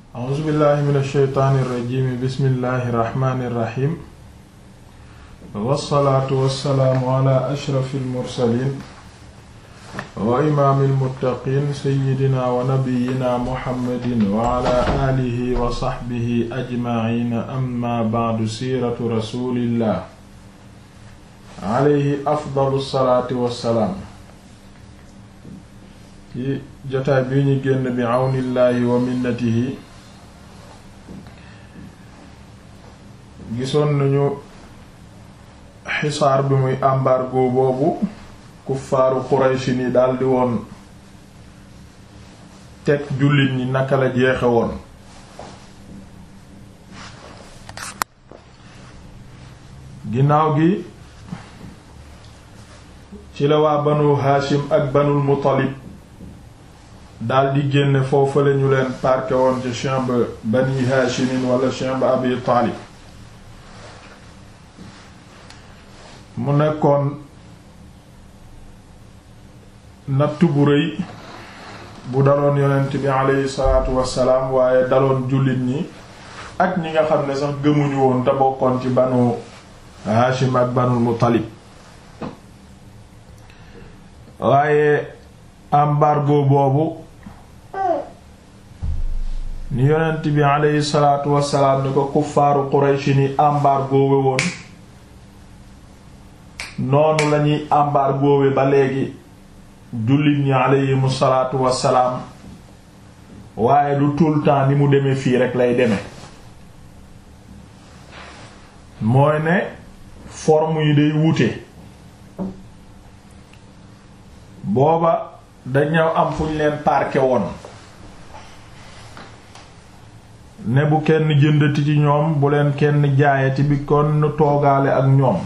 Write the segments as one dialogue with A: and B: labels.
A: a'uuzu billahi min alsheytaani irrajimi bismillahi irrahmani irrahim wassalaatu wassalaamu ala ashrafi almursalin wa imaami almuttaqin seyidina wa nabiyina muhammadin wa ala aalihi wa saxbihi ajmaciina amma bacdu siiratu rasulillah alayhi afdalu salaati wassalaam ci jotaay bi ñu génn bi àwnillaahi wa minnatihi gisoon nañu xisaar bi muy embargo boobu kuffaaru Quraysh ni daldi woon teg jullit ñi naka la jeexe woon ginnaaw gi ci la waa banu Haashim ak banul Muttalib daldi génne foofu la ñu leen parqué woon ci champ bani Haashimin wala champ Abi Taalib mu nekkoon natt bu rëy bu daloon yonent bi aleyhi salaatu wassalaam waaye daloon jullit ñi ak ñi nga xam ne sax gëmuñu woon te bokkoon ci banu Haashim ak banul Muttalib waaye embargo boobu ni yonent bi aleyhi salaatu wassalaam ni ko kuffaaru Quraysh ni embargo we woon noonu lañuy embargo we ba léegi jullit ñi aleyhimu salaatu wassalaam waaye du tout le temps ni mu demee fii rek lay demee mooy ne forme yi day wute booba dañoo am fu ñu leen parqué woon ne bu kenn jëndati ci ñoom bu leen kenn jaayati bi kon toogaale ak ñoom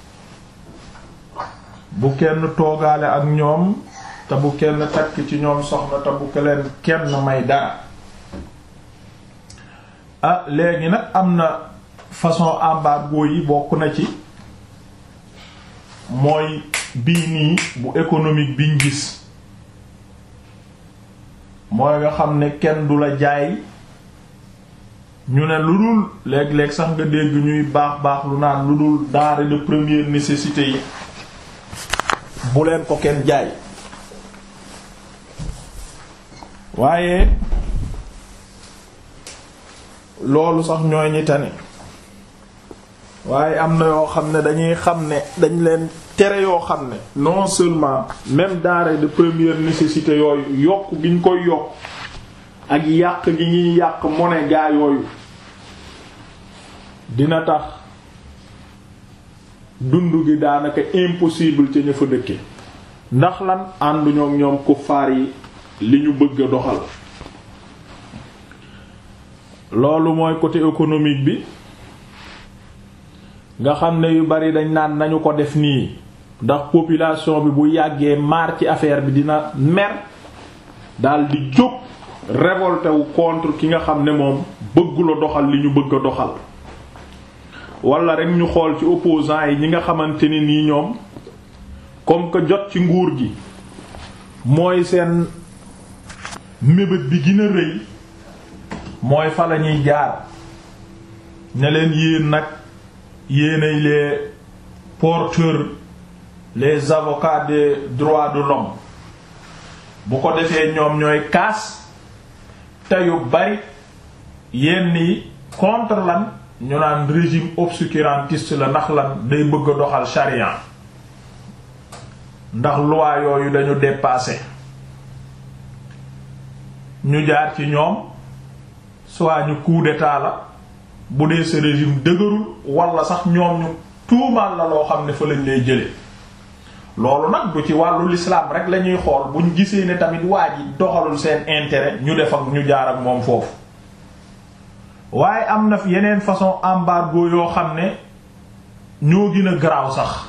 A: bu kenn toogaale ak ñoom te bu kenn takk ci ñoom soxna te bu leen kenn may dara ah léegi nag am na façon embargo yi bokk na ci mooy bii nii bu économique biñ gis mooy nga xam ne kenn du la jaay ñu ne lu dul léeg-léeg sax nga dégg ñuy baax baax lu naan lu dul denrée de première nécessité yi bu leen ko kenn jaay waaye loolu sax ñooy ñi tane waaye am na yoo xam ne dañuy xam ne dañ leen tere yoo xam ne non seulement même denrée de première nécessité yooyu yokk gi ñu koy yokk ak yàq gi ñuy yàq monnaie gaa yooyu dina tax dund gi daanaka impossible ca ña fa dëkke ndax lan ànduñoo ak ñoom kuffaar yi li ñu bëgg a doxal loolu mooy côté économique bi nga xam ne yu bari dañ naan nañu ko def nii ndax population bi bu yàggee maar ci affaire bi dina mer dal di jóg révolté wu contre ki nga xam ne moom bëggula doxal li ñu bëgg a doxal wala rek ñu xool ci opposants yi ñi nga xamante ne nii ñoom comme que jot ci nguur gi mooy seen mébét bi gën a rëy mooy fa la ñuy jaar ne leen yéen nag yéenay les porteurs les avocats des droits de l'homme bu ko defee ñoom ñooy kaas te yu bari yenn yi contre lan ñu naan régime obscurantiste la ndax lan day bëgg a doxal charia ndax loi yooyu dañu dépassé ñu jaar ci ñoom soit ñu coup d'état la bu dee sa régime dëgërul wala sax ñoom ñu tuumaal la loo xam ne fa lañ lay jële loolu nag du ci wàllu l'islam rek la ñuy xool buñ gisee ne tamit waa ji doxalul seen intérêt ñu def ak ñu jaar ak moom foofu waaye am na yeneen façon embargo yoo xam ne ñoo gën a garaaw sax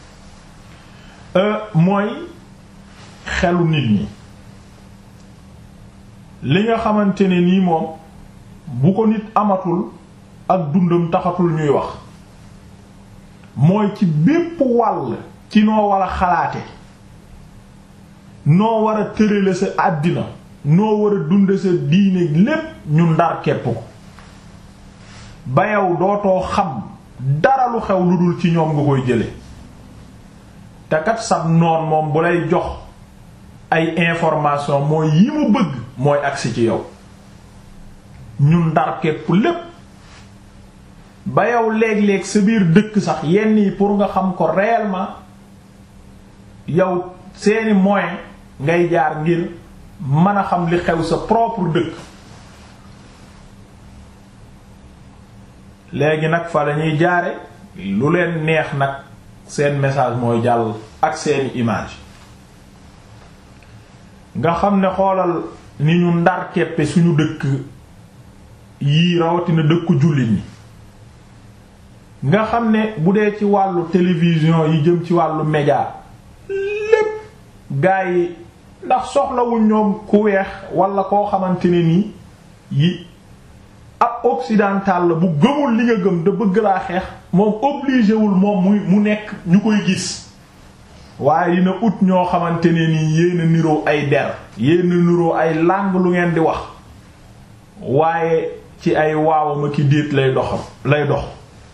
A: mooy xelu nit ñi li nga xamante ne nii moom bu ko nit amatul ak dundam taxatul ñuy wax mooy ci bépp wàll ci noo war a xalaate noo war a tërale sa àddina noo war a dunde sa diine lépp ñu ndar képp ko ba yow dootoo xam dara lu xew lu dul ci ñoom nga koy jële te kat sab noon moom bu lay jox ay information mooy yi mu bëgg mooy agsi ci yow ñun ndar képp lépp ba yow léeg-léeg sa biir dëkk sax yenn yi pour nga xam ko réellement yow seeni moyen ngay jaar ngir mën a xam li xew sa propre dëkk léegi nag fa lañuy jaare lu leen neex nag seen message mooy jàll ak seeni image nga xam ne xoolal ni ñu ndar keppe suñu dëkk yii rawatina dëkku jullit ñi nga xam ne bu dee ci wàllu télévision yi jëm ci wàllu média lépp gaa yi ndax soxlawuñ ñoom ku weex wala koo xamante ne nii yi ab occidental la bu gëmul li nga gëm da bëgg laa xeex moom obligé wul moom muy mu nekk ñu koy gis waaye dina ut ñoo xamante ne nii yéena niroo ay der yéena niroo ay langue lu ngeen di wax waaye ci ay waawama ki déet lay doxam lay dox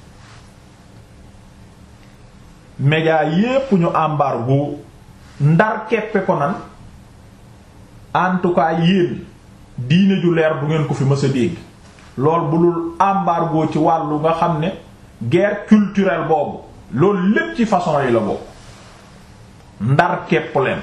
A: média yépp ñu embargo ndar keppe ko nan en tout cas yéen diine ju leer du ngeen ko fi mës a dégg lool bu dul embargo ci wàllu nga xam ne guerre culturelle boobu loolu lépp ci façon yi la bokk ndar kepp leen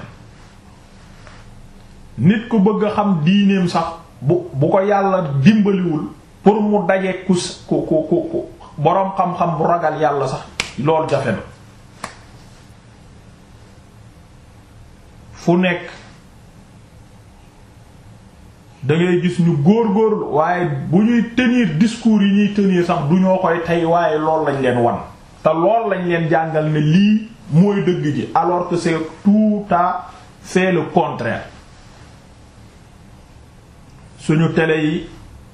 A: nit ku bëgg a xam diineem sax bu bu ko yàlla dimbaliwul pour mu daje ku ku ku ku boroom xam-xam bu ragal yàlla sax loolu jafe na fu nekk da ngay gis ñu góor-góorlu waaye bu ñuy tenir discours yi ñuy tenir sax du ñoo koy tey waaye lool lañ leen wan te lool lañ leen jàngal ne lii mooy dëgg ji alors que c'est tout à fait le contraire suñu télé yi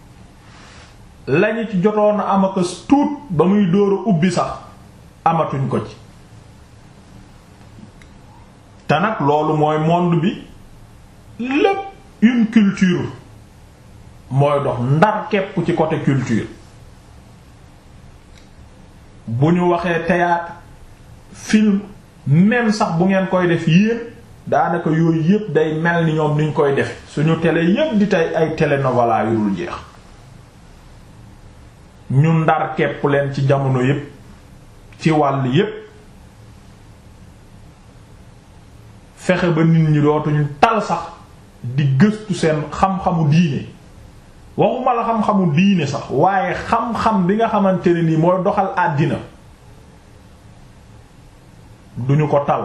A: lañu ci jotoon a am ak tuut ba muy dóor a ubbi sax amatuñ ko ci te nag loolu mooy monde bi lépp une culture mooy dox ndar képp ci côté culture bu ñu waxee théâtre film même sax bu ngeen koy def yéen daanaka yooyu yépp day mel ni ñoom niñ koy defe suñu télé yépp di tey ay télénovela yu dul jeex ñu ndar képp leen ci jamono yépp ci wàll yépp fexe ba nit ñi dootuñu tal sax di gëstu seen xam-xamu diine waxuma la xam-xamu diine sax waaye xam-xam bi nga xamante ne nii mooy doxal àddina duñu ko tal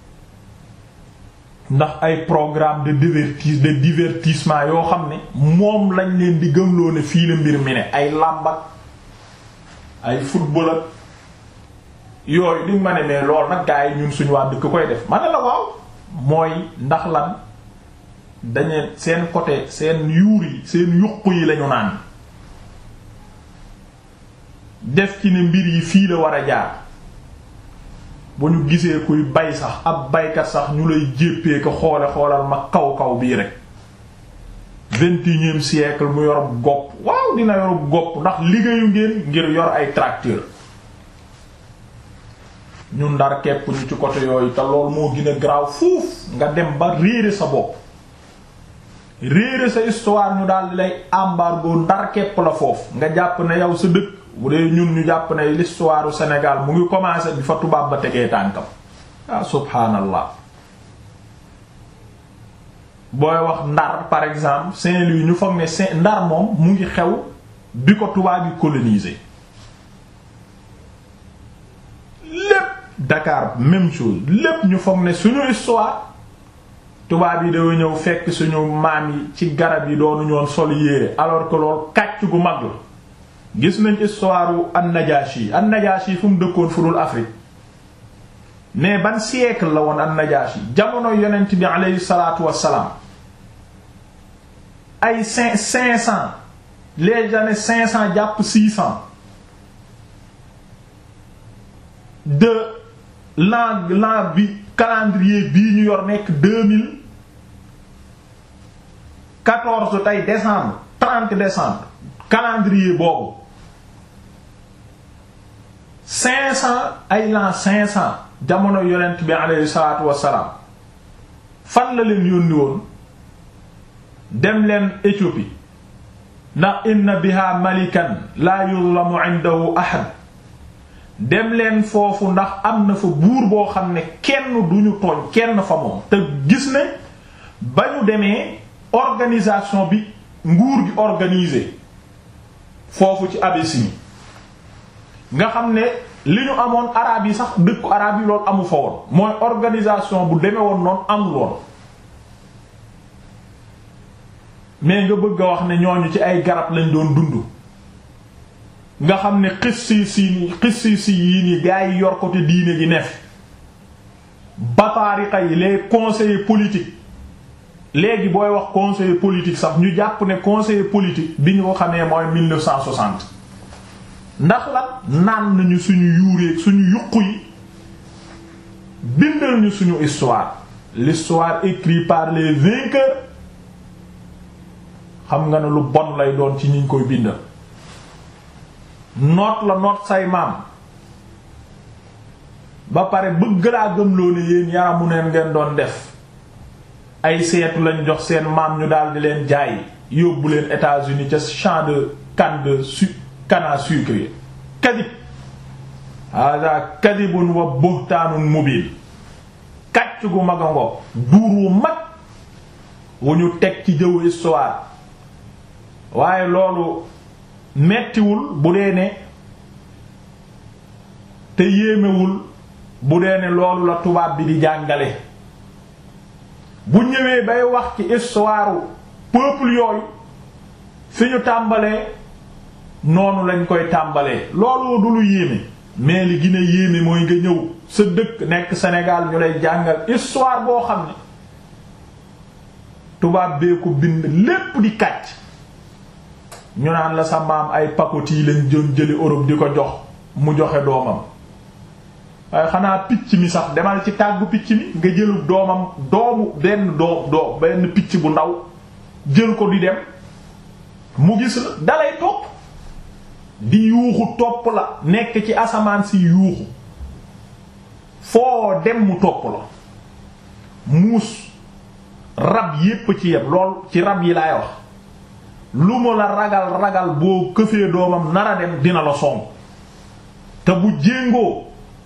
A: ndax ay programme de divertis de divertissement yoo xam ne moom lañ leen di gëmloo ne fii la mbir mi ne ay làmbat ay football ak yooyu di ma ne mais loolu nag gaa yi ñun suñu waa dëkk koy def ma ne la waaw mooy ndax lan dañu seen côté seen yuur yi seen yuq yi lañu naan def ci ne mbir yi fii la war a jaar bu ñu gisee kuy bay sax ab baykat sax ñu lay jéppee ko xoole xoolal ma kaw kaw bii rek vingt et unième siècle mu yor gopp waaw dina yor gopp ndax liggéeyu ngeen ngir yor ay tracteur ñu ndar kepp ñu ci côté yooyu te loolu moo gën a garaaw fuuf nga dem ba réere sa bopp réere sa histoire ñu daal di lay embargo ndar kepp la foofu nga jàpp ne yow sa dëkk bu dee ñun ñu jàpp ne l'histoire du Sénégal mu ngi commencer bi fa tubaab ba tegee tànkam ah subhaanallah booy wax ndar par exemple Saint-Louis ñu foog ne Saint ndar moom mu ngi xew bi ko tubaab yi coloniser lépp Dakar même chose lépp ñu foog ne suñu histoire tubaab yi dañoo ñëw fekk suñu maam yi ci garab yi doonu ñoon sol yéere alors que loolu kàcc gu mag la gis nañ histoire wu an-Najashi an-Najashi fu mu dëkkoon fu dul Afrique mais ban siècle la woon an-Najashi jamono yonent bi aleyhi salaatu wassalaam ay cinq cinq cent les années cinq cent jàpp six cent de l'an l'an bi calendrier bii ñu yor nekk deux mille quatorze tey décembre trente décembre calendrier boobu cinq cent ay l'an cinq cent jamono yonent bi aleyhi salaatu wassalaam fan la leen yónni woon dem leen Éthiopie ndax inna biha malikan la yuzlamu indahu ahad dem leen foofu ndax am na fa buur boo xam ne kenn duñu tooñ kenn fa moom te gis ne ba ñu demee organisation bi nguur gi organisé foofu ci Abyssinie nga xam ne li ñu amoon araab yi sax dëkku araab yi loolu amu fa woon mooy organisation bu demee woon noonu amul woon mais nga bëgg a wax ne ñooñu ci ay garab lañ doon dund nga xam ne xissi si xissi si yii nii gaa yi yor ko te diine gi neef bataariqa yi les conseillers politiques léegi booy wax conseiller politique sax ñu jàpp ne conseiller politique bi ñu ko xamee mooy 1960 ndax la naan nañu suñu yuureeg suñu yuqu yi bindal ñu suñu histoire l'histoire écrite par les vainqueurs xam nga ne lu bon lay doon ci ñiñ koy bindal noot la noot say maam ba pare bëgg laa gëmloo ne yéen yaramu neen ngeen doon def ay seetu lañ jox seen maam ñu daal di leen jaay yóbbu leen États-Unis ca champ de canne de su canne à sucre kadib hada kadibun wa buhtaanun mubin kàcc gu mag a ngoog duur wu mag wu ñu teg ci jëw histoire waaye loolu mettiwul bu dee ne te yéemewul bu dee ne loolu la tubaab bi di jàngale bu ñëwee bay wax ci histoire peuple yooyu fi ñu tàmbalee noonu lañ koy tàmbalee loolu du lu yéeme mais li gën a yéeme mooy nga ñëw sa dëkk nekk Sénégal ñu lay jàngal histoire boo xam ne tubaab bee ko bind lépp di kàcc ñu naan la sa maam ay pakoti lañ jëm jëli Europe di ko jox mu joxe doomam waaye xanaa picc mi sax demal ci tàggu picc mi nga jëlu doomam doomu benn doom doom benn picc bu ndaw jël ko di dem mu gis la dalay topp di yuuxu topp la nekk ci asamaan si yuuxu foo dem mu topp la muus rab yépp ci yem lool ci rab yi laay wax lu mu la ragal ragal boo këfee doomam nara dem dina la song te bu jéngoo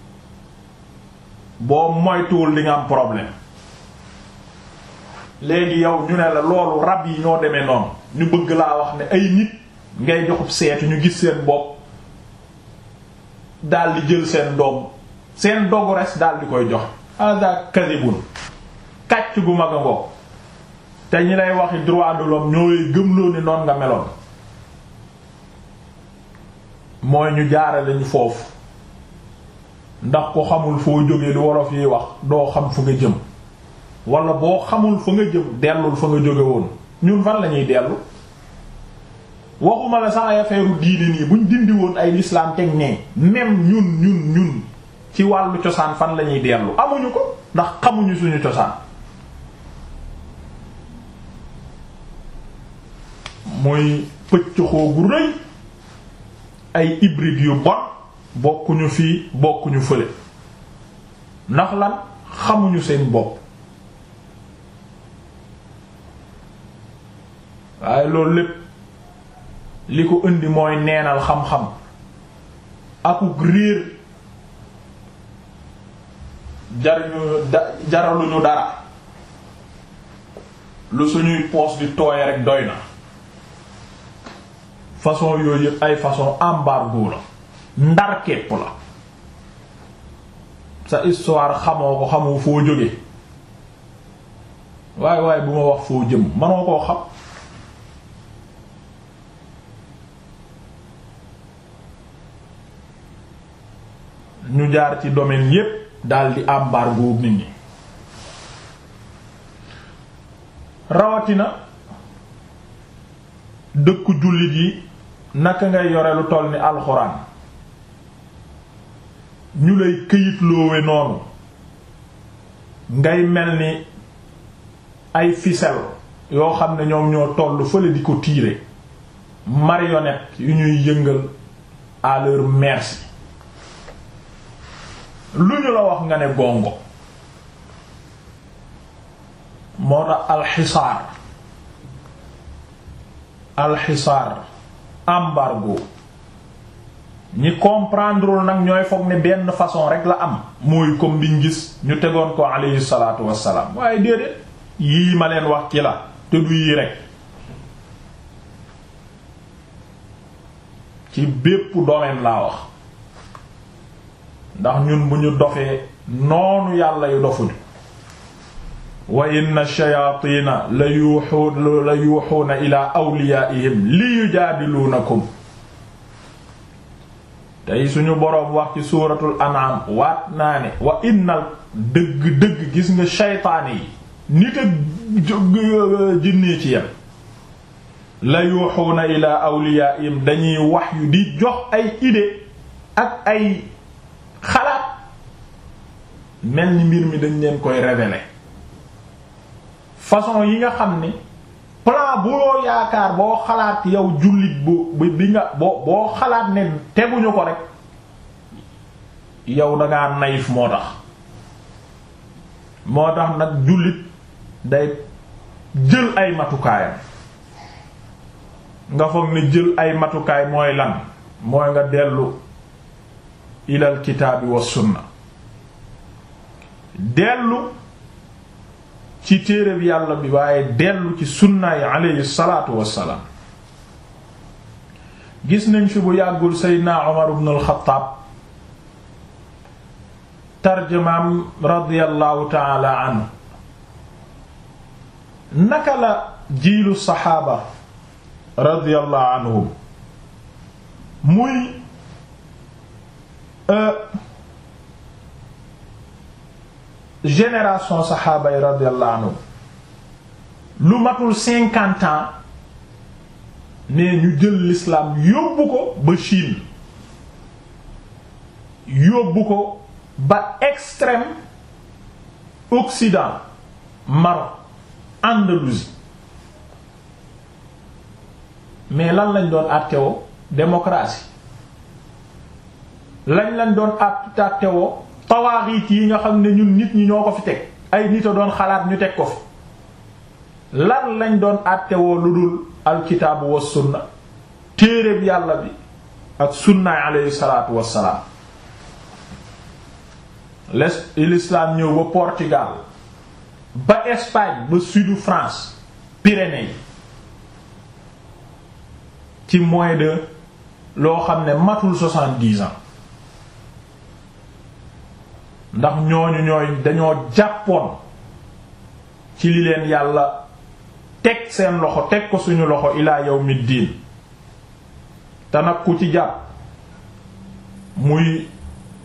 A: boo moytuwul li nga am problème léegi yow ñu ne la loolu rab yi ñoo demee noonu ñu bëgg laa wax ne ay nit ngay joxub seetu ñu gis seen bopp daal di jël seen doom seen dogu res daal di koy jox hada kadibun kàcc gu mag a ngoog te ñi lay waxi droit de l'homme ñooy gëmloo ni noon nga meloon mooy ñu jaarale ñu foofu ndax ko xamul foo jógee lu wolof yi wax doo xam fu nga jëm wala boo xamul fa nga jëm dellul fa nga jóge woon ñun fan lañuy dellu waxuma la sax ay affaire diine nii buñ dindi woon ay l'islam teg nee même ñun ñun ñun ci wàllu cosaan fan lañuy dellu amuñu ko ndax xamuñu suñu cosaan muy pëccëxoo gu rëy ay hybride yu bon bokkuñu fii bokkuñu fële ndax lan xamuñu seen bopp waaye loolu lépp li ko indi mooy neenal xam-xam akuk réer jariñu da jaraluñu dara lu suñuy poos di tooy rek doy na façon yooyu yëpp ay façon embargo la ndar képp la sa histoire xamoo ko xamoo foo jóge waaye waaye bu ma wax foo jëm manoo koo xam ñu jaar ci domaine yépp daldi embargo nit ñi rawatina dëkku jullit yi naka ngay yore lu toll ni alxuraan ñu lay këyitloowe noonu ngay mel ni ay ficelle yoo xam ne ñoom ñoo toll fële di ko tirer marionnette yu ñuy yëngal à leur merci lu ñu la wax nga ne gongo moo tax alxisaar alxisaar embargo ñi comprendre nag ñooy foog ne benn façon rek la am mooy comme biñ gis ñu tegoon ko alayhi salaatu wassalaam waaye déedéet yii ma leen wax ci la te du yii rek ci bépp domaine laa wax ndax ñun bu ñu dofee noonu yàlla yu dofuñu wa inna shayaatiina la yuuxu la yuuxuuna ila awliyaa'ihim li yujaadiluunakum tey suñu boroom wax ci suuratul an'am waat naa ne wa innal dëgg dëgg gis nga shaytaane yi nit ak jinnee ci yem la yuuxuuna ila awliyaa'ihim dañuy wax yu di jox ay idée ak ay xalaat mel ni mbir mi dañ leen koy révéler façon yi nga xam ne plan boo yaakaar boo xalaat yow jullit bu bi nga boo boo xalaat ne teguñu ko rek yow dangaa naïf moo tax moo tax nag jullit day jël ay matukaayam nga foog ne jël ay matukaay mooy lan mooy nga dellu ilal kitaabi wa sunna dellu ci téereb yàlla bi waaye dellu ci sunna yi aleyhi salaatu wassalaam gis nañ fi bu yàggul seydna Umar ibn al-Khattab tarjamaam radiyallahu taala anhu naka la jiilu saxaaba radiyallahu anhum muy génération saxaaba yi radiyallahu anhum lu matul cinquante ans ne ñu jël l'islam yóbbu ko ba Chine yóbbu ko ba extrême occident Maroc Andalousie mais lan lañ doon àttewoo démocratie lañ lañ doon àttewoo tawaaxiit yi nga xam ne ñun nit ñi ñoo ko fi teg ay nit a doon xalaat ñu teg ko fi lan lañ doon àttewoo lu dul alkitaabu wa sunna téereeb yàlla bi ak sunnaay alayhi salaatu wassalaam l'islam ñëw ba Portugal ba Espagne ba sudu France Pyrénées yi ci moins de loo xam ne matul soixante-dix ans ndax ñooñu ñooy dañoo jàppoon ci li leen yàlla teg seen loxo teg ko suñu loxo ilaa yawmiddiin te nag ku ci jàpp muy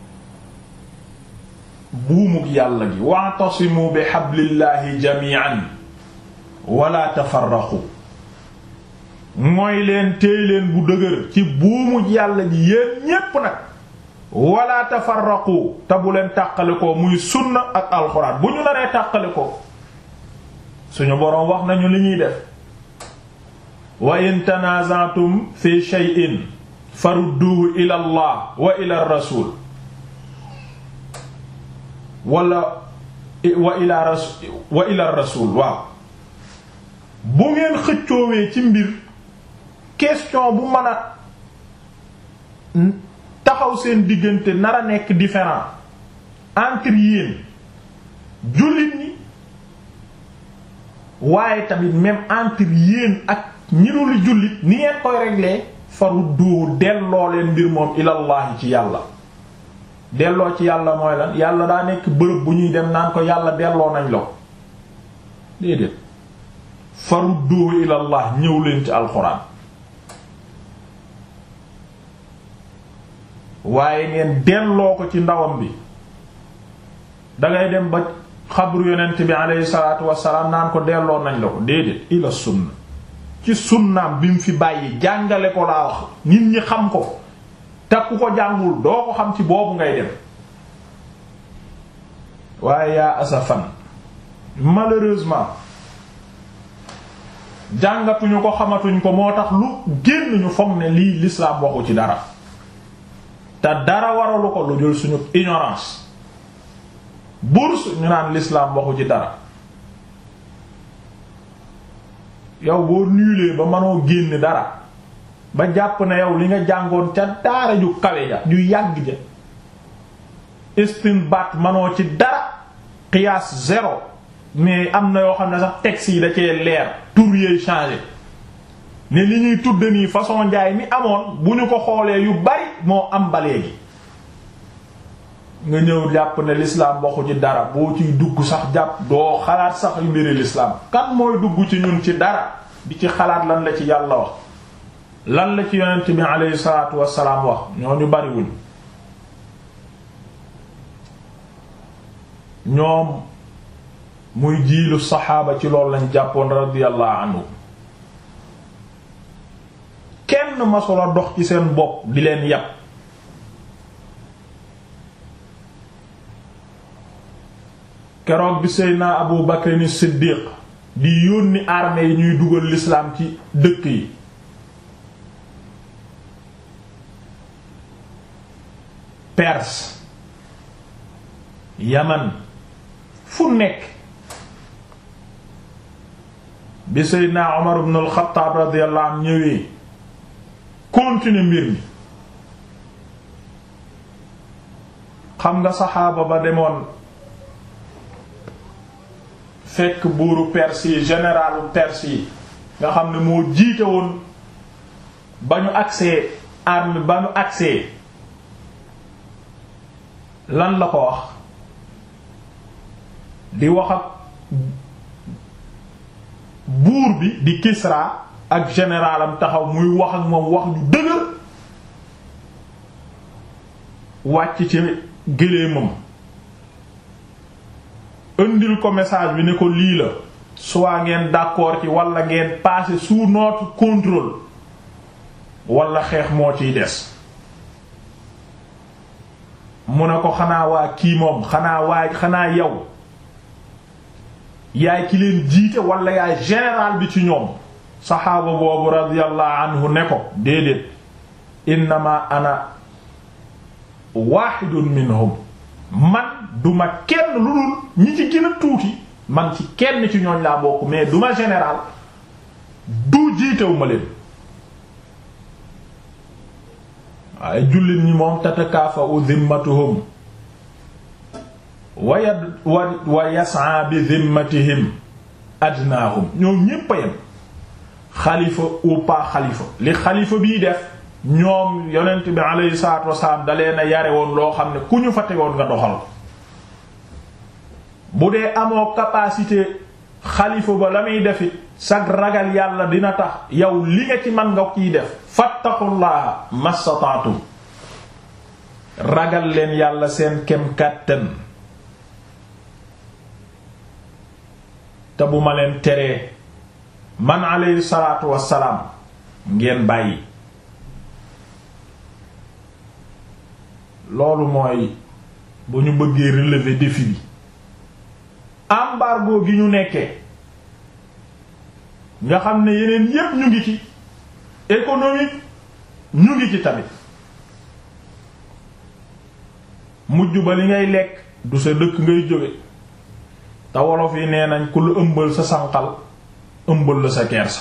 A: buumug yàlla gi wa'tasimu bi hablillahi jami'an wala tafarraqu mooy leen téy leen bu dëgër ci buumug yàlla gi yéen ñépp nag wala tafarraqu te bu leen tàqale ko muy sunna ak alxuraan bu ñu naree tàqale ko suñu boroom wax nañu li ñuy def wa in tanaza'tum fi shay'in farudduhu ila allah wa ila rasul wala wa ila rasul wa ila rasul waaw bu ngeen xëccoowee ci mbir question bu mën a taxaw seen diggante nar a nekk différent entre yéen jullit ñi waaye tamit même entre yéen ak ñi dul jullit ni ngeen koy régler farudduhu delloo leen mbir moom ilallahi ci yàlla delloo ci yàlla mooy lan yàlla daa nekk bërëb bu ñuy dem naan ko yàlla delloo nañ la ko déedéet farudduhu ilallah ñëw leen ci alxuraan waaye ngeen delloo ko ci ndawam bi dangay dem ba xabru yonent bi aleyhi salaatu wassalaam naan ko delloo nañ la ko déedéet ila sunna ci sunnaam bi mu fi bàyyi jàngale ko laa wax nit ñi xam ko te ku ko jàngul doo ko xam ci boobu ngay dem waaye yaa asafan malheureusement jàngatuñu ko xamatuñ ko moo tax lu génn ñu foog ne lii l'islam waxu ci dara te dara waralu ko lu jël suñu ignorance bourse ñu naan l'islam waxu ci dara yow boo nuulee ba mënoo génn dara ba jàpp ne yow li nga jàngoon ca daara ju kawe ja ju yàgg ja istinbaat mënoo ci dara qiyaas zéro mais am na yoo xam ne sax texte yi da cee leer tur yeey changé ne li ñuy tudd nii façon njaay mi amoon bu ñu ko xoolee yu bari moo am ba léegi nga ñëw jàpp ne l'islam waxu ci dara boo ciy dugg sax jàpp doo xalaat sax yu mbiri l'islam kan mooy dugg ci ñun ci dara di ci xalaat lan la ci yàlla wax lan la ci yonent bi alayhi salaatu wassalaam wax ñooñu bariwuñ ñoom muy jiilu saxaaba ci loolu lañ jàppoon radiyallahu anhu kenn masula dox ci seen bopp di leen yàpp keroog bi Seydina Abu Bakr ni Siddiq di yónni armée yi ñuy dugal l'islam ci dëkk yi Perse Yaman fu nekk bi Seydina Omar ibn al-Khattab radiyallahu anhu ñëwee continuer mbir mi xam nga saxaaba ba demoon fekk buuru Perse yi généralu Perse yi nga xam ne moo jiite woon ba ñu agsee arme ba ñu agsee lan la ko wax di wax ak buur bi di Kisra ak généralam taxaw muy wax ak moom wax ju dëgër wàcc ci gëléemam indil ko message bi ne ko lii la soit ngeen d'accord ci wala ngeen passer sous notre contrôle wala xeex moo ciy des mu ne ko xanaa waa kii moom xanaa waa xanaa yow yaay ki leen jiite wala yaay général bi ci ñoom saxaaba boobu radiyallahu anhu ne ko déedéet innama ana wahidun minhum man duma kenn lu dul ñi ci gën a tuuti man ci kenn ci ñooñ laa bokk mais duma général du jiitewu ma leen waaye jullit ñi moom tatakaafa'u zimmatuhum wa yad wa yas'a bi zimmatihim adnaahum ñoom ñépp a yem xalifa ou pas xalifa li xalifa bii def ñoom yonent bi alayhi salaatu wasalaam da leen a yare woon loo xam ne ku ñu fa tegoon nga doxal bu dee amoo capacité xalifa ba la muy defit sag ragal yàlla dina tax yow li nga ci man nga kiy def fattaqullaha mastata'tum ragal leen yàlla seen kem kàttan te bu ma leen teree man alayhi salaatu wassalaam ngeen bàyyi loolu mooy bu ñu bëggee relever défi bi embargo gi ñu nekkee nga xam ne yeneen yépp ñu ngi ci économique ñu ngi ci tamit mujj ba li ngay lekk du sa dëkk ngay jóge te wolof yi nee nañ ku lu ëmbal sa sànqal ëmbal la sa kersa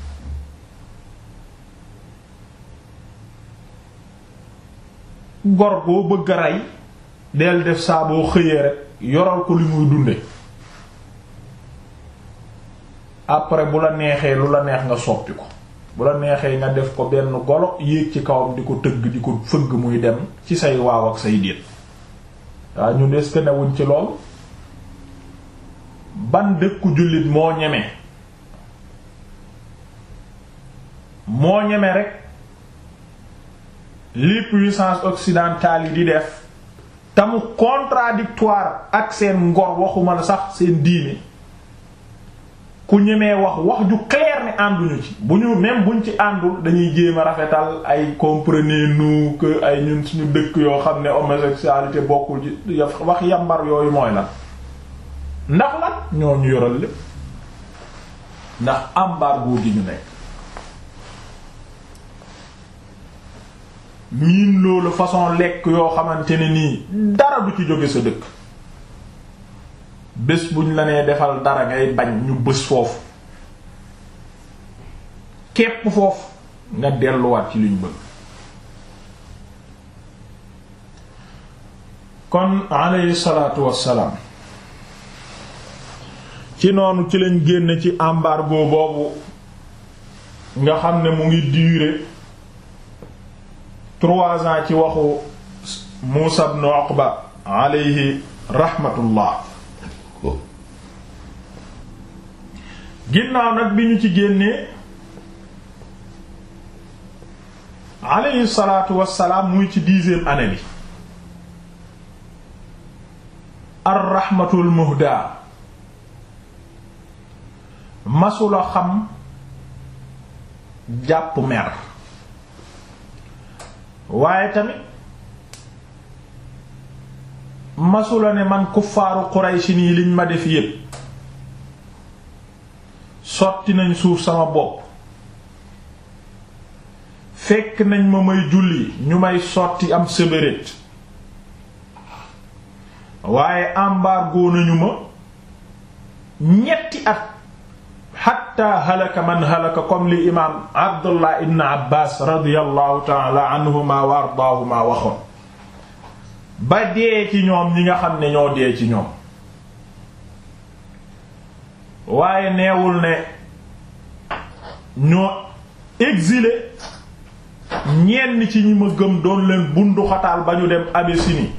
A: gor boo bëgg a rey del def saa boo xëyee rek yoral ko li muy dunde après bu la neexee lu la neex nga soppi ko bu la neexee nga def ko benn golo yéeg ci kawam di ko tëgg di ko fëgg muy dem ci say waaw ak say déet waaw ñu des que newuñ ci lool ban dëkku jullit moo ñeme moo ñeme rek li puissance occidentale yi di def te mu contradictoire ak seen ngor waxuma la sax seen diine ku ñemee wax wax ju clair ne ànduñu ci bu ñu même buñ ci àndul dañuy jéem a rafetal ay comprenez-nous que ay ñun suñu dëkk yoo xam ne homosexualité bokkul ci wax yambar yooyu mooy la ndax lan ñoo ñu yoral lépp ndax embargo gi ñu nekk miin loolu façon lekk yoo xamante ne nii dara du ci jóge sa dëkk bés buñ la nee defal dara ngay bañ ñu bés foofu képp foofu nga delluwaat ci luñ bëgg kon alayhi salaatu wassalaam ci noonu ci lañ génn ci embargo boobu nga xam ne mu ngi durer trois ans ci waxu Muusa ibn Uqba alayhi rahmatullah ginnaaw nag bi ñu ci génnee alayhi salaatu wassalaam muy ci dixième année bi ar rahmatul muhda masula xam jàpp mer waaye tamit masula ne man kuffaaru Quraysh nii liñ ma def yépp sotti nañ suuf sama bopp fekk nañ ma may julli ñu may sotti am sébérét waaye embargo nañu ma ñetti at xatta halaka man halaka comme li imaam abdullah ibn abbas radiallahu taala anhuma wa ardaahuma waxoon ba dee ci ñoom ñi nga xam ne ñoo dee ci ñoom waaye neewul ne ñoo exilé ñenn ci ñi ma gëm doon leen bunduxataal ba ñu dem Abyssinie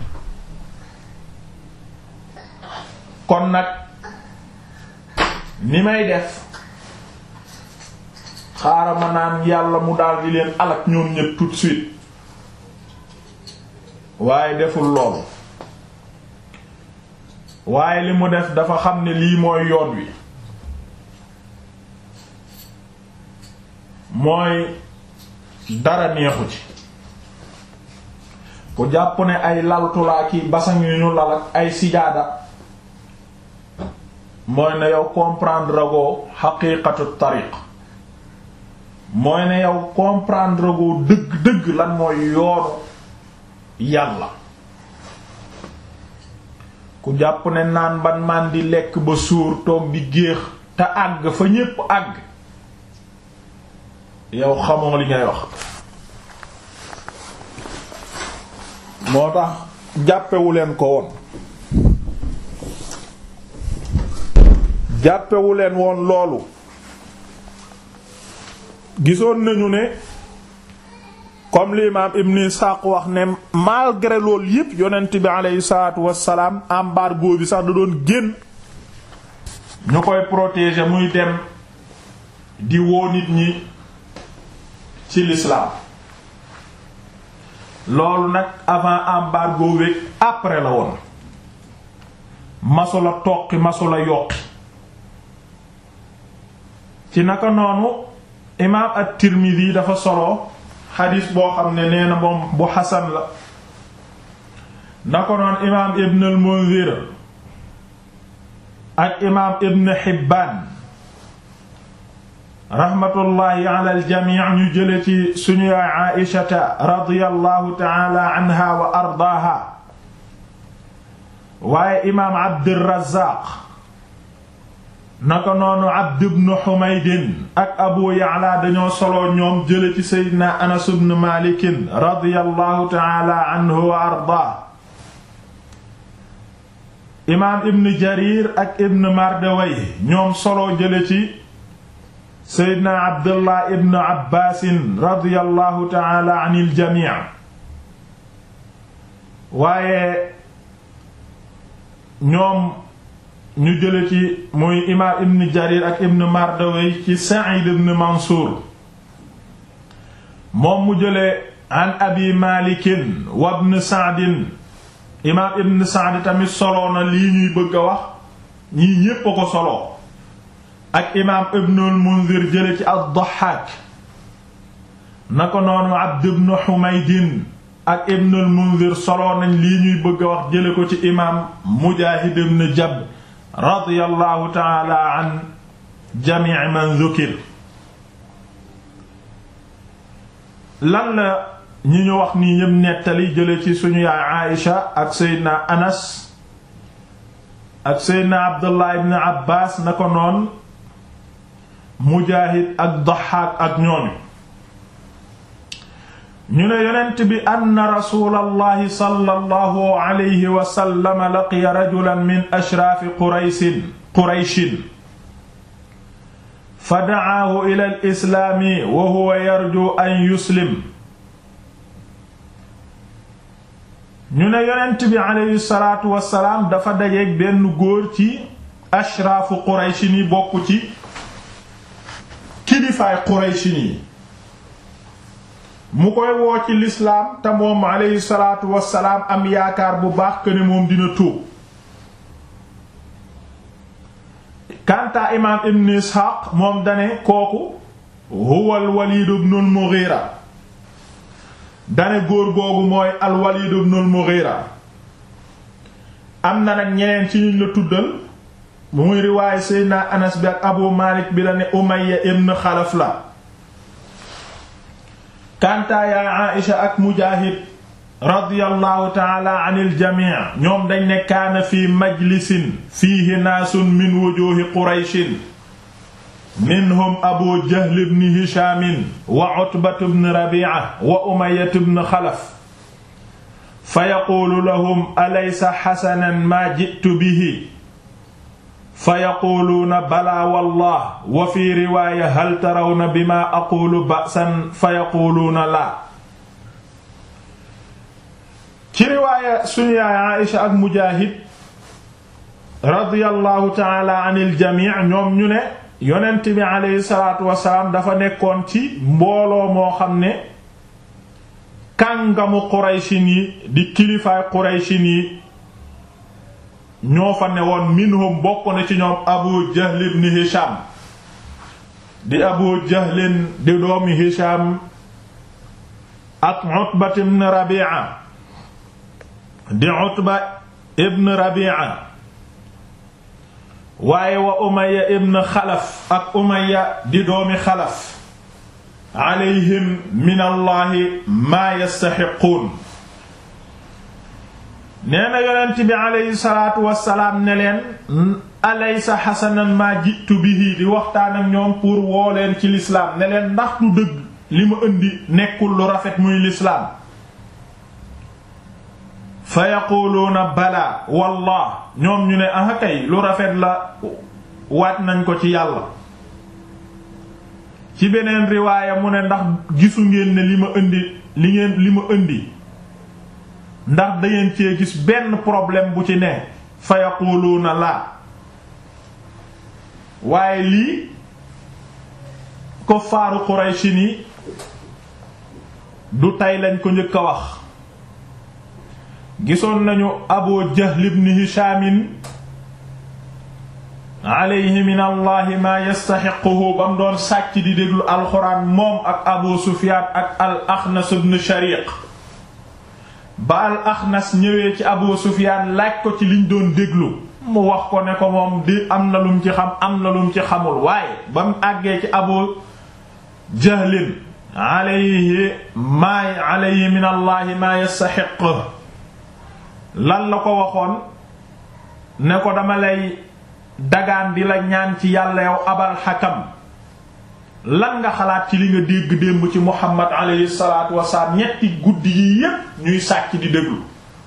A: kon nag ni may def xaaral ma naan yàlla mu daal di leen alak ñoom ñépp tout de suite waaye deful loolu waaye li mu def dafa xam ne lii mooy yoon wi mooy dara neexu ci ku jàpp ne ay laltulaa ki basan yu ñu lal ak ay sijaada mooy ne yow comprendre goo xaqiiqatu tariq mooy ne yow comprendre goo dëgg-dëgg lan mooy yoonu yàlla ku jàpp ne naan ban man di lekk ba suur toog di géex te àgg fa ñépp àgg yow xamoo li ngay wax moo tax jàppewu leen ko woon jàppewu leen woon loolu gisoon nañu ne comme l'imam Ibn Ishaq wax ne malgré loolu yépp yonent bi aleyhi salaatu wassalaam embargo bi sax da doon génn ñu koy protéger muy dem di woo nit ñi ci l'islam loolu nag avant embargo wéeg après la woon masula toqi masula yokki ci naka noonu imaam at-Tirmidhi dafa solo xadiis boo xam ne nee na moom bu xasan la na ko noon imaam Ibn al-Munzir ak imaam Ibn Hibbaan raxmatullaahi ala al-jamii ñu jële ci suñu yaay Aïshata radiyallahu ta'ala anha wa ardaaha waaye imaam Abdurrazaaq naka noonu Abd ibn Humayd ak Abu Ya'la dañoo solo ñoom jële ci Seydina Anas ibn Maalik radiyallahu ta'ala anhu wa ardaa imaam Ibn Jarir ak Ibn Mardawayh ñoom solo jële ci Seydina Abdullah ibn Abbaas radiyallahu ta'ala anil jamii waaye ñoom ñu jële ci muy imaam ibn jarir ak ibn mardawey ci sa'id ibn mansuur moom mu jële an abi malikin wa ibn sa'din imaam ibn sa'd tamit soloo na lii ñuy bëgg a wax ñii ñépp a ko soloo ak imaam ibn al munzir jële ci ad-dahhaak na ko noonu abd ibn humaydin ak ibn al munzir soloo nañ lii ñuy bëgg a wax jële ko ci imaam mujaahid ibn jabr radiyallahu taala an jamii man dhukir lan la ñi ñu wax nii ñépp nettali jële ci suñu yaay Aïsha ak Seydina Anas ak Seydina Abdullah ibn Abbas na ko noon Mujaahid ak Daxaak ak ñooñu ñu ne yonent bi anna rasulallahi sallallahu alayhi wa sallam laqiya rajulan min ashraafi qurayshin qurayshin fa da'aahu ila al-islaami wa huwa yarju an yuslim ñu ne yonent bi alayhi salaatu wa salaam dafa dajeek benn góor ci ashraafu qurayshin yi bokk ci kilifaay qurayshin yi mu koy woo ci lislaam te moom aleyhi salaatu wassalaam am yaakaar bu baax que ne moom dina tuub kantaa imaam ibn isxaaq moom dane kooku huwa al walid ibn al mughira dane góor googu mooy al walid ibn al mughira am na nag ñeneen ci ñu la tuddal muy riwaay seydna anas bi ak abu malik bi la ne umayya ibn xalaf la kantaa yaa Aïsha ak Mujaahid radiyallahu taala anil jamii ñoom dañ ne kaana fi majlisin fiihi naasun min wujuuhi qurayshin minhum abu jahl ibn hishaamin wa utbatu ibn rabiica wa umayyatu ibn xalaf fa yaquulu lahum alaysa xasanan maa ji'tu bihi fa yaquuluuna balaa wallah wa fi riwaaya hal tarawna bima aqulu ba'san fa yaquuluuna laa ci riwaaya suñu yaay Aïsha ak Mujaahid radiyallahu taala anil jamii ñoom ñu ne yonent bi aleyhi salaatu wasalaam dafa nekkoon ci mbooloo moo xam ne kàngamu Qurayshin yi di kilifaay Qurayshin yi ñoo fa ne woon minhum bokk na ci ñoom abu jahl ibn hisham di abu jahlin di doomi hisham ak utba ibn rabi'a di utba ibn rabi'a waaye wa umayya ibn xalaf ak umayya di doomi xalaf alayhim min allahi maa yastaxiquun nee na yonent bi aleyhi salaatu wasalaam ne leen alaysa xasanan maa jitu bihi di waxtaan ak ñoom pour woo leen ci lislaam ne leen ndax du dëgg li ma indi nekkul lu rafet muy lislaam fa yaquluuna balaa wallah ñoom ñu ne ah kay lu rafet la waat nañ ko ci yàlla ci beneen riwaaya mu ne ndax gisu ngeen ne li ma indi li ngeen li ma indi ndax dangeen cee gis benn problème bu ci ne fa yaquluuna laa waaye lii ko faaru Qurayshi ni du tey lañ ko njëkk a wax gisoon nañu Abu Jahl ibn Hisham alayhi min allahi maa yastaxiquhu ba mu doon sàcc di déglu alxuraan moom ak Abu Sufyaan ak al Axnas ibn Shariq ba al axnas ñëwee ci abu sufiyaan laaj ko ci liñ doon déglu mu wax ko ne ko moom di am na lum ci xam am na lum ci xamul waaye ba mu àggee ci abu jahlin alayhi maa alayhi min allahi maa yastaxiq lan la ko waxoon ne ko dama lay dagaan di la ñaan ci yàlla yow abal xakam lan nga xalaat ci li nga dégg démb ci Muhammad alayhi salaatu wasalaam ñetti guddi yi yépp ñuy sàcc di déglu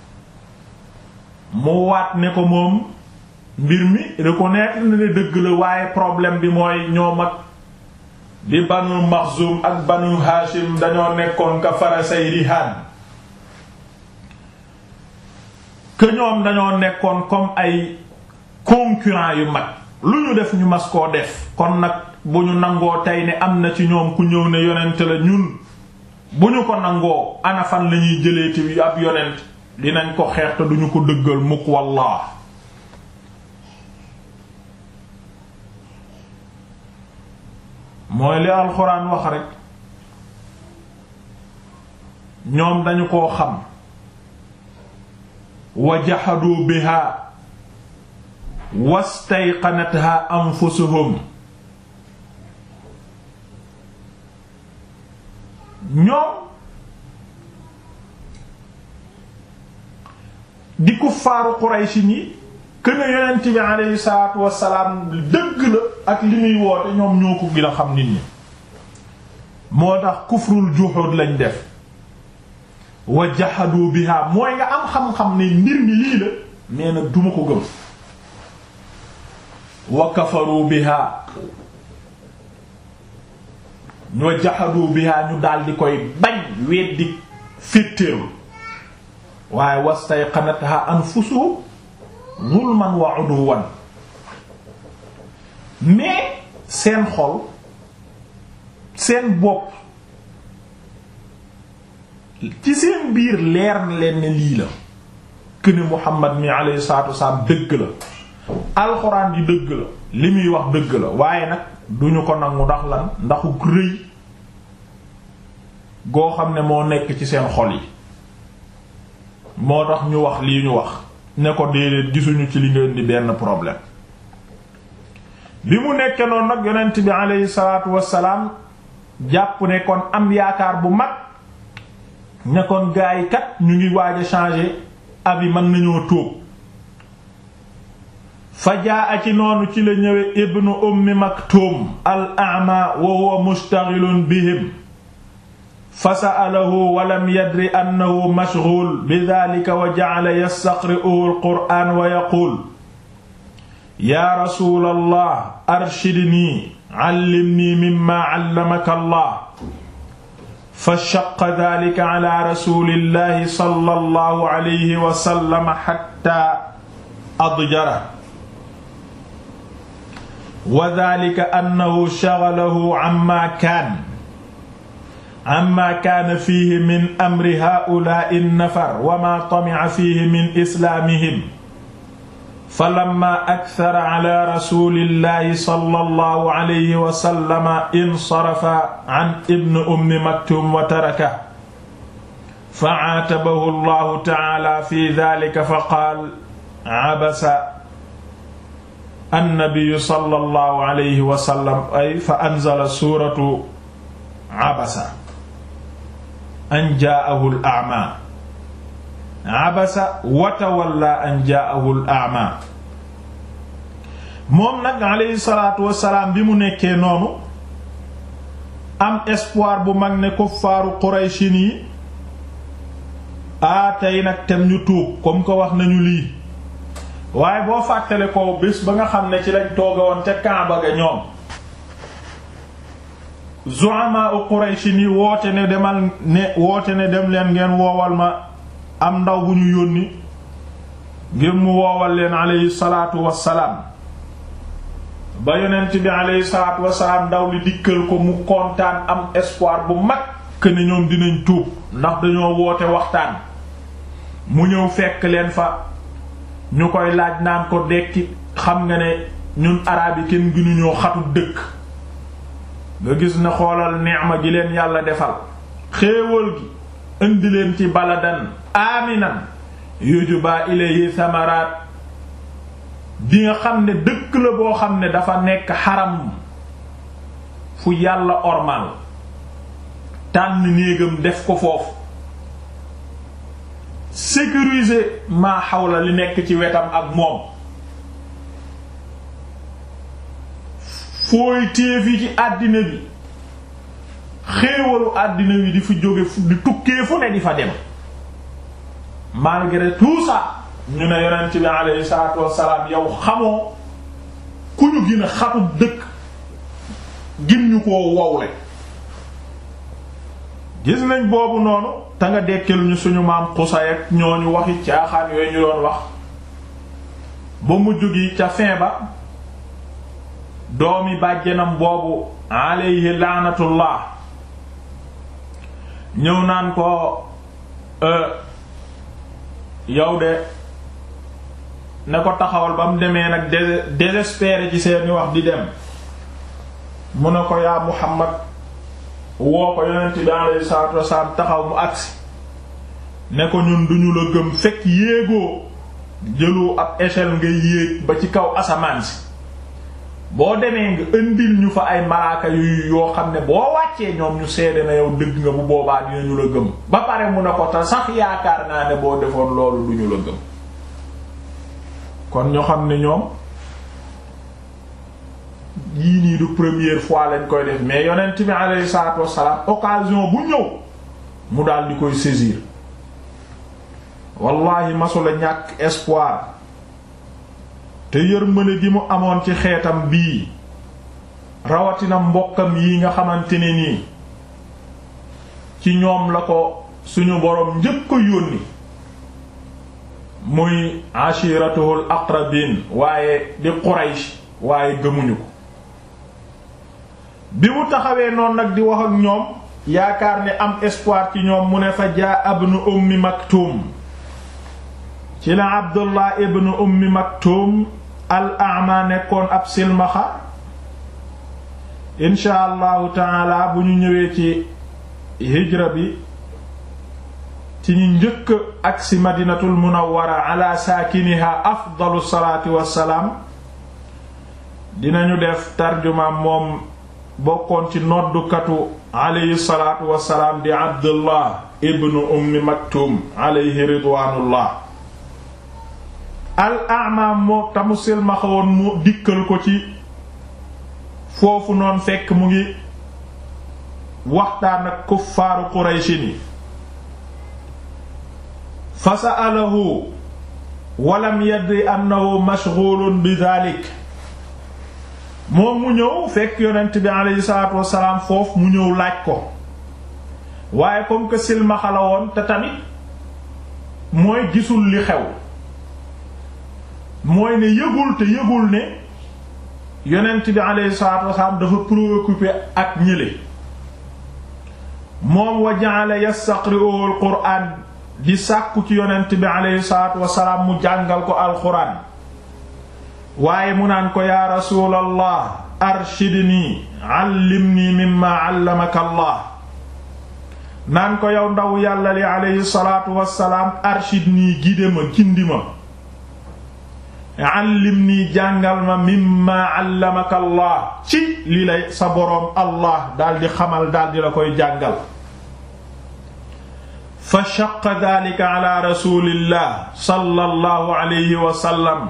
A: mu waat ne ko moom mbir mi reconnaître na ne dëgg la waaye problème bi mooy ñoom ak di banu Maxzum ak banu Hashim dañoo nekkoon ka farasay rihaan que ñoom dañoo nekkoon comme ay concurrents yu mag lu ñu def ñu mas koo def kon nag bu ñu nangoo tey ne am na ci ñoom ku ñëw ne yonent la ñun bu ñu ko nangoo ana fan la ñuy jëlee ci ab yonent dinañ ko xeex te duñu ko dëggal mukk wallah mooy li alxuraan wax rekk ñoom dañu koo xam wa biha wastayqanatha anfusuhum ñoom di kuffaaru Qurayshi ñi këne yonent bi aleyhi salaatu wassalaam dëgg la ak li muy woote ñoom ñoo ko gën a xam nit ñi moo tax kufrul juhud lañ def wa jahadu biha mooy nga am xam-xam ne mbir mi lii la mais nag duma ko gëm wa kafaru biha wa jahadu biha ñu daal di koy bañ weddi féttéeru waaye wastayqanatha anfusuhum zulman wa udwan mais seen xol seen bopp ci seen biir leer na leen ne lii la këne Muhammad mi alayhi salaatu wasalaam dëgg la alxuraan di dëgg la li muy wax dëgg la waaye nag duñu ko nangu ndax lan ndaxu rëy goo xam ne moo nekk ci seen xol yi moo tax ñu wax lii ñu wax ne ko déedéet gisuñu ci li ngeen di benn problème bi mu nekkee noonu nag yonent bi alayhi salaatu wassalaam jàpp ne kon am yaakaar bu mag ne kon gaa yi kat ñu ngi waaj a changer avis mën nañoo tóob fa jaa ci noonu ci la ñëwee ibnu ummi maktum al a'ma wa huwa mustaghilun bihim fa sa'alahu wa lam yadri annahu mashghul bi dhalika wa ja'ala yastaqri'u al qur'an wa yaqul ya rasul allah arshidni 'allimni mimma 'allamaka allah fa shaqqa dhalika 'ala rasulillahi sallallahu alayhi wa sallam hatta adjara wa dhalika annahu shaghalahu 'amma kaana amma kaana fiihi min amri haa'ulaa'i nafar wa maa tami'a fiihi min islaamihim falammaa akthara 'alaa rasuulillaahi sallallahu alayhi wa sallam insarafa 'an ibni ummi maktuum wa tarakahu fa'aatabahu Allaahu ta'aalaa fii dhaalika faqaala 'abasa annabiyyu sallallahu alayhi wa sallam ay fa anzala suuratu 'abasa an jaa'ahu al-a'maa abasa wa tawalla an jaa'ahu al-a'maa moom nag alayhi salaatu wassalaam bi mu nekkee noonu am espoir bu mag ne kuffaaru Qurayshin yi a tey nag tem ñu tuub comme ko wax nañu lii waaye boo fàttale ko bés ba nga xam ne ci lañ tooge woon ca Kaaba ga ñoom zu'ama u Quraysh ni woote ne demal ne woote ne dem leen ngeen woowal ma am ndaw bu ñu yónni ngir mu woowal leen aleyhi salaatu wassalaam ba yonent bi aleyhi salaatu wassalaam ndaw li dikkal ko mu kontaan am espoir bu mag que ne ñoom dinañ tuub ndax dañoo woote waxtaan mu ñëw fekk leen fa ñu koy laaj naan ko dekki xam nga ne ñun araab yi kenn gënuñoo xatu dëkk nga gis ne xoolal neema gi leen yàlla defal xéewal gi indi leen ci baladan aminan yujuba ilayhi samaraat bi nga xam ne dëkk la boo xam ne dafa nekk xaram fu yàlla ormal tànn néegam def ko foofu sécuriser maa xawla li nekk ci wetam ak moom fooy téefi ci àddina bi xéewalu àddina bi di fi jóge di tukkee fu ne di fa dem malgré tout ça ñu ne yonent bi alayhi salaatu wassalaam yow xamoo ku ñu gën a xatu dëkk gin ñu koo wowle gis nañ boobu noonu te nga dekkil ñu suñu maam Qusay ak ñooñu waxi caaxaan yooyu ñu doon wax ba mujj gi ca fin ba doomi bàjjenam boobu alayhi laanatullah ñëw naan ko yow de ne ko taxawal ba mu demee nag désespéré ci seeni wax di dem mu ne ko yaa Muhammad woo ko yonent bi alayhi salaatu wasalaam taxaw mu agsi ne ko ñun duñu la gëm fekk yéegoo jëloo ab échelle ngay yéeg ba ci kaw asamaan si boo demee nga indil ñu fa ay malaaka yu yoo xam ne boo wàccee ñoom ñu seede na yow dëgg nga bu boobaa dinañu la gëm ba pare mu ne ko te sax yaakaar naa ne boo defoon loolu duñu la gëm kon ñu xam ne ñoom yii nii du première fois lañ koy def mais yonent bi alayhi salaatu wassalaam occasion bu ñëw mu daal di koy saisir wallahi masula ñàkk espoir te yërmande gi mu amoon ci xeetam bii rawatina mbokkam yi nga xamante ne nii ci ñoom la ko suñu boroom njëkk a yónni muy ashiratuhul aqrabin waaye di Quraysh waaye gëmuñu ko bi mu taxawee noonu nag di wax ak ñoom yaakaar ne am espoir ci ñoom mu ne fa jaa ibnu ummi maktum ci la abdullah ibnu ummi maktum al a'ma nekkoon ab silmaxa insha allahu taala bu ñu ñëwee ci hijra bi ci ñu njëkk agsi madinatul munawwara ala saakiniha afdalu salaati wassalaam dinañu def tarjuma moom bokkoon ci noddukatu alayhi salaatu wassalaam di abdullah ibnu ummi maktum alayhi ridwaanullah al ama moo tamu silmaxawoon mu dikkal ko ci foofu noon fekk mu ngi waxtaan ak kuffaaru qurayshi ni fa sa'alahu walam yadri annahu mashghulun bi dhalik moom mu ñëw fekk yonent bi aleyhi salaatu wassalaam foofu mu ñëw laaj ko waaye comme que silmaxa la woon te tamit mooy gisul li xew mooy ne yëgul te yëgul ne yonent bi aleyhi salaatu wassalaam dafa préoccupé ak ñële moom wa ja'ala yastaqri'u al-qur'aan di sàkku ci yonent bi aleyhi salaatu wassalaam mu jàngal ko alxuraan waaye mu naan ko yaa rasuulallah arshidni allimni mimma allamaka allah naan ko yow ndaw yàlla li aleyhi salaatu wassalaam arshidni gide ma gindi ma allimni jàngal ma mimma allamaka allah ci li lay sa boroom allah daldi xamal daldi la koy jàngal fa shaqqa dhalika ala rasulillah sallallahu alayhi wa sallam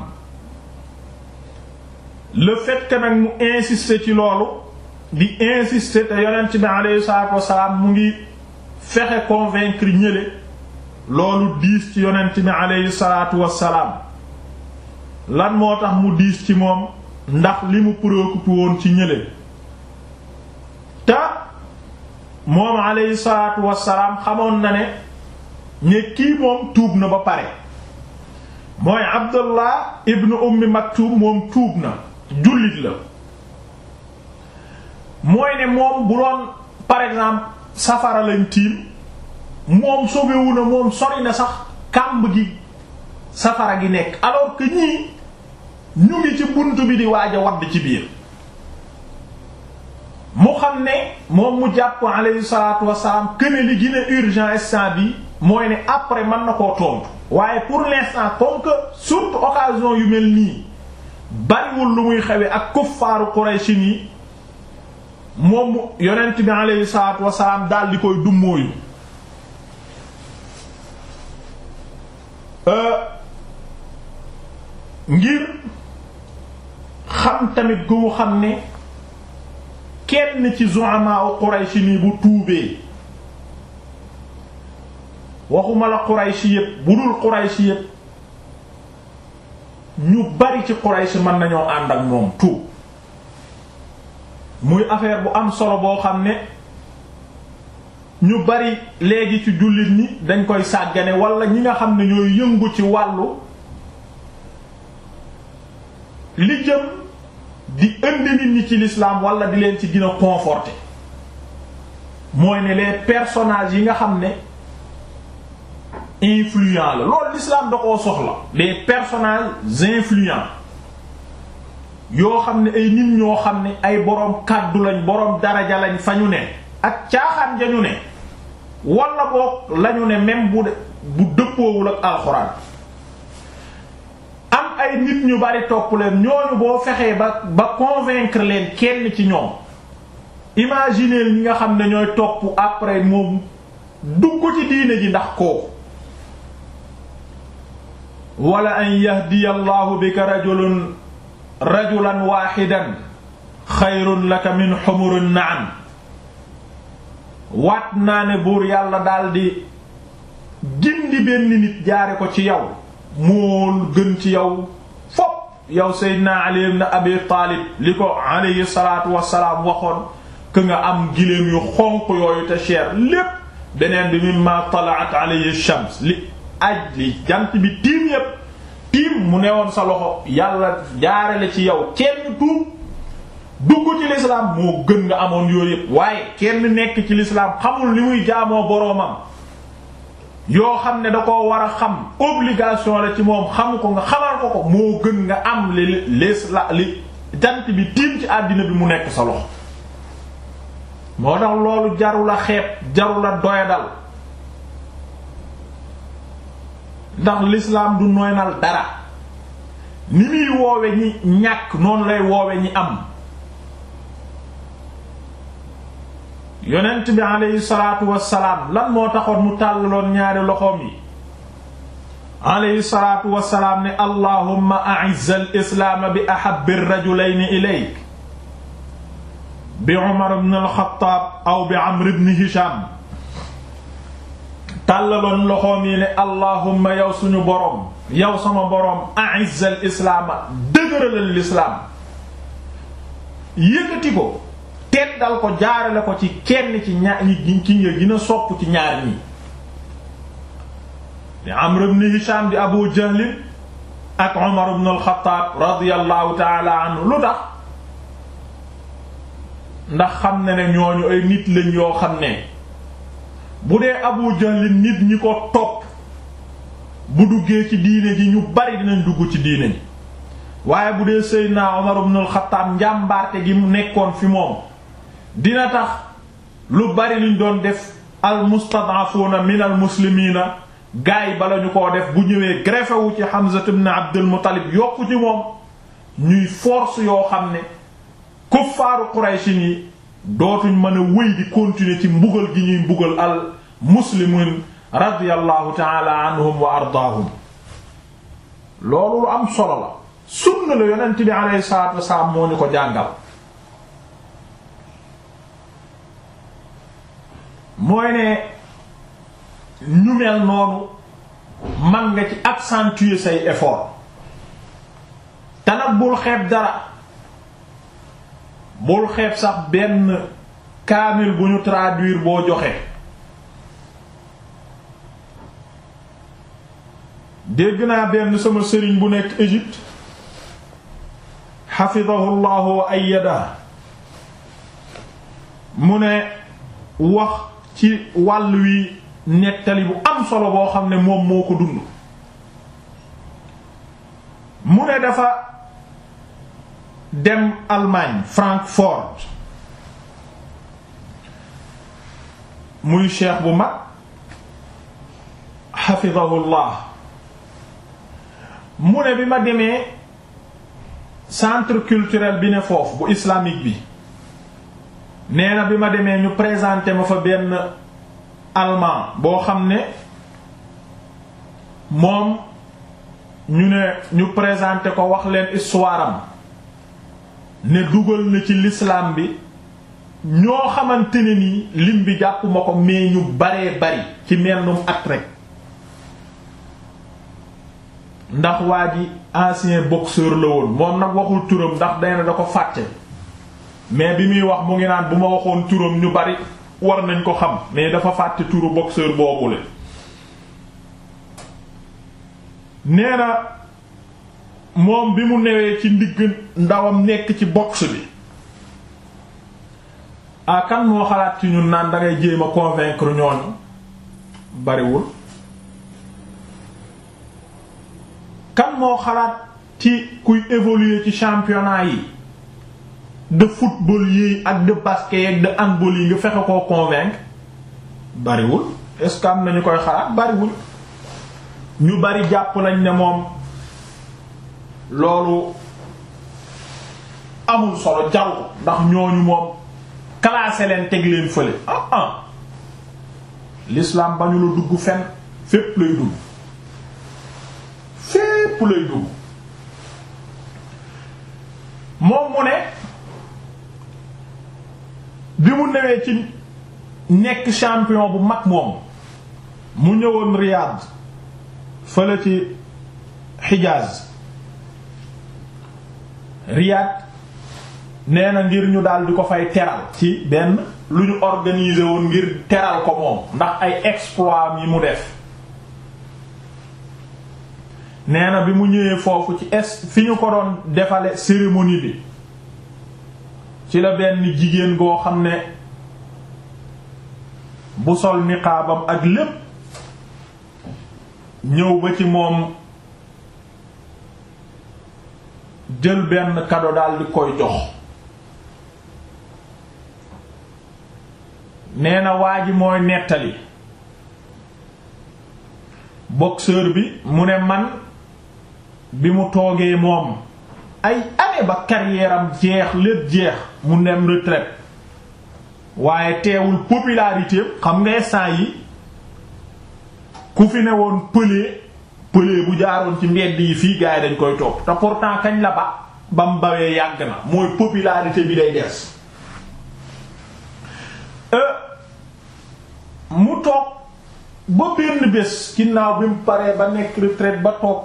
A: le fait que nag mu insister ci loolu di insister te yonent bi alayhi salaatu wasalaam mu ngi fexe convaincre ñële loolu diis ci yonent bi alayhi salaatu wasalaam lan moo tax mu diis ci moom ndax li mu préoccupé woon ci ñële te moom alayhi salaatu wasalaam xamoon na ne ne kii moom tuub na ba pare mooy Abdullah ibnu ummi Maktum moom tuub na jullit la mooy ne moom bu doon par exemple safara lañ tiim moom sobewu na moom sori na sax kàmb gi safara gi nekk alors que ñii ñu ngi ci bunt bi di waaj a wadd ci biir mu xam ne moom mu jàpp alayhi salaatu wassalaam këne li gën a urgent instant bi mooy ne après mën na koo tontu waaye pour l'instant comme que surtout occasion yu mel nii bariwul lu muy xewe ak kuffaaru Quraysh yi moom yonent bi alayhi salaatu wassalaam daal di koy dummóoyu ngir xam tamit gu mu xam ne kenn ci zu'ama u Quraysh nii bu tuubee waxuma la Quraysh yépp bu dul Quraysh yépp ñu bari ci Quraysh mën nañoo ànd ak moom tuub muy affaire bu am solo boo xam ne ñu bari léegi ci jullit ñi dañ koy sàggane wala ñi nga xam ne ñooy yëngu ci wàllu li jëm di indi nit ñi ci l'islam wala di leen ci gën a conforter mooy ne les personnages yi nga xam ne influents la loolu l'islam da koo soxla les personnages influents yoo xam ne ay nit ñoo xam ne ay boroom kàddu lañ boroom daraja lañ fa ñu ne ak caaxaan ja ñu ne wala boog lañu ne même bu bu dëppoowul ak alxuraan am ay ay nit ñu bari topp leen ñooñu boo fexee ba ba convaincre leen kenn ci ñoom imaginer ñi nga xam ne ñooy topp après moom dugg ci diine ji ndax kooku wala an yahdiya allahu bika rajulun rajulan waaxidan xayrun laka min xumurin na'am waat naa ne buur yàlla daldi gindi benn nit jaare ko ci yow moo gën ci yow fopp yow seydina ali ibn abi taalib li ko alayhi salaatu wassalaam waxoon que nga am giléem yu xonq yooyu te cher lépp beneen bi mimma talaat alayhi shams li aj li jant bi tiim yépp tiim mu newoon sa loxo yàlla jaarale ci yow kenn tuub dugg ci lislaam moo gën nga amoon yooyu yépp waaye kenn nekk ci lislaam xamul li muy jaamoo boroomam yoo xam ne da ko war a xam obligation la ci moom xamu ko nga xamal ko ko moo gën nga am li lisla li jant bi tiim ci àddina bi mu nekk sa loxo moo tax loolu jaru la xeeb jaru la doyadal ndax l'islam du noynal dara ni muy woowe ñi ñàkk noonu lay woowe ñi am yonent bi aleyhi salaatu wassalaam lan moo taxoon mu tàllaloon ñaari loxoom yi aleyhi salaatu wassalaam ne allahumma a'izz al-islaam bi ahabbi ar-rajulayni ilayk bi Umar ibn al-Khattab aw bi Amr ibn Hisham tàllaloon loxoom yi ne allahumma yow suñu boroom yow sama boroom a'izz al-islaam dëgëralal lislaam yëkkati ko teddal ko jaarale ko ci kenn ci ñaar ñi ci nga gën a sopp ci ñaar ñi di Amr ibn Hisham di Abu Jahl ak Umar ibn al-Khattab radiyallahu ta'ala anhu lu tax ndax xam ne ne ñooñu ay nit lañ yoo xam ne bu dee Abu Jahl nit ñi ko topp bu duggee ci diine ji ñu bari dinañ dugg ci diine ji waaye bu dee Seydina Umar ibn al-Khattab njàmbaarte gi mu nekkoon fi moom dina tax lu bari luñ doon def al mustad'afuna min al muslimiina gaay bala ñu koo def bu ñëwee greffé wu ci Hamza ibn Abdul Muttalib yokku ci moom ñuy force yoo xam ne kuffaaru Quraysin yi dootuñ mën a wéy di continuer ci mbugal gi ñuy mbugal al muslimin radiyallahu ta'ala anhum wa ardaahum loolu lu am solo la sunna la yonent bi alayhi salaatu wasalaam moo ñu ko jàngal mooy ne ñu mel noonu man nga ci accentuer say effort te nag bul xeeb dara bul xeeb sax benn kaamil bu ñu traduire boo joxe dégg naa benn sama sëriñ bu nekk Égypte xafidahu llahu wa ayyada mu ne wax ci wàll wi nettali bu am solo boo xam ne moom moo ko dund mu ne dafa dem Allemagne Francfort muy cheikh bu mag xafidahullah mu ne bi ma demee centre culturel bi ne foofu bu islamique bi nee na bi ma demee ñu présenté ma fa benn allemand boo xam ne moom ñu ne ñu présenté ko wax leen histoire am ne dugal na ci l'islam bi ñoo xamante ne nii lim bi jàppuma ko mais ñu baree bari ci mennum at rek ndax waa ji ancien boxeur la woon moom nag waxul turam ndax day na da ko fàtte mais bi muy wax mu ngi naan bu ma waxoon turam ñu bari war nañ ko xam mais dafa fàtte turu boxeur boobule nee na moom bi mu newee ci ndigg ndawam nekk ci boxe bi ah kan moo xalaat ci ñun naan dangay jéem a convaincre ñooñu bariwul kan moo xalaat ci kuy évoluer ci championnat yi de football yi ak de basket ak de handball yi nga fexe koo convaincre bariwul est-ce que am na ñu koy xalaat bariwul ñu bari jàpp nañ ne moom loolu amul solo jaru ko ndax ñooñu moom classé leen teg leen fële ah ah l'islam ba ñu la dugg fenn fépp lay dugg fépp lay dugg moom mu ne bi mu newee ci nekk champion bu mag moom mu ñëwoon Riyad fële ci Hijaz Riyad nee na ngir ñu daal di ko fay teral ci benn lu ñu organiser woon ngir teral ko moom ndax ay exploit yi mu def nee na bi mu ñëwee foofu ci est fi ñu ko doon defale cérémonie bi ci la benn jigéen goo xam ne bu sol niqaabam ak lépp ñëw ba ci moom jël benn cadeau daal di koy jox nee na waa ji mooy nettali boxeur bi mu ne man bi mu toogee moom ay année ba carrière am jeex lépp jeex mu dem retraite waaye teewul popularité xam nga instant yi ku fi ne woon pëlee pëlee bu jaaroon ci mbedd yi fii gars yi dañ koy topp te pourtant kañ la ba ba mu bawee yàgg na mooy popularité bi day des mu toog ba benn bés ginnaaw bi mu paree ba nekk retraite ba toog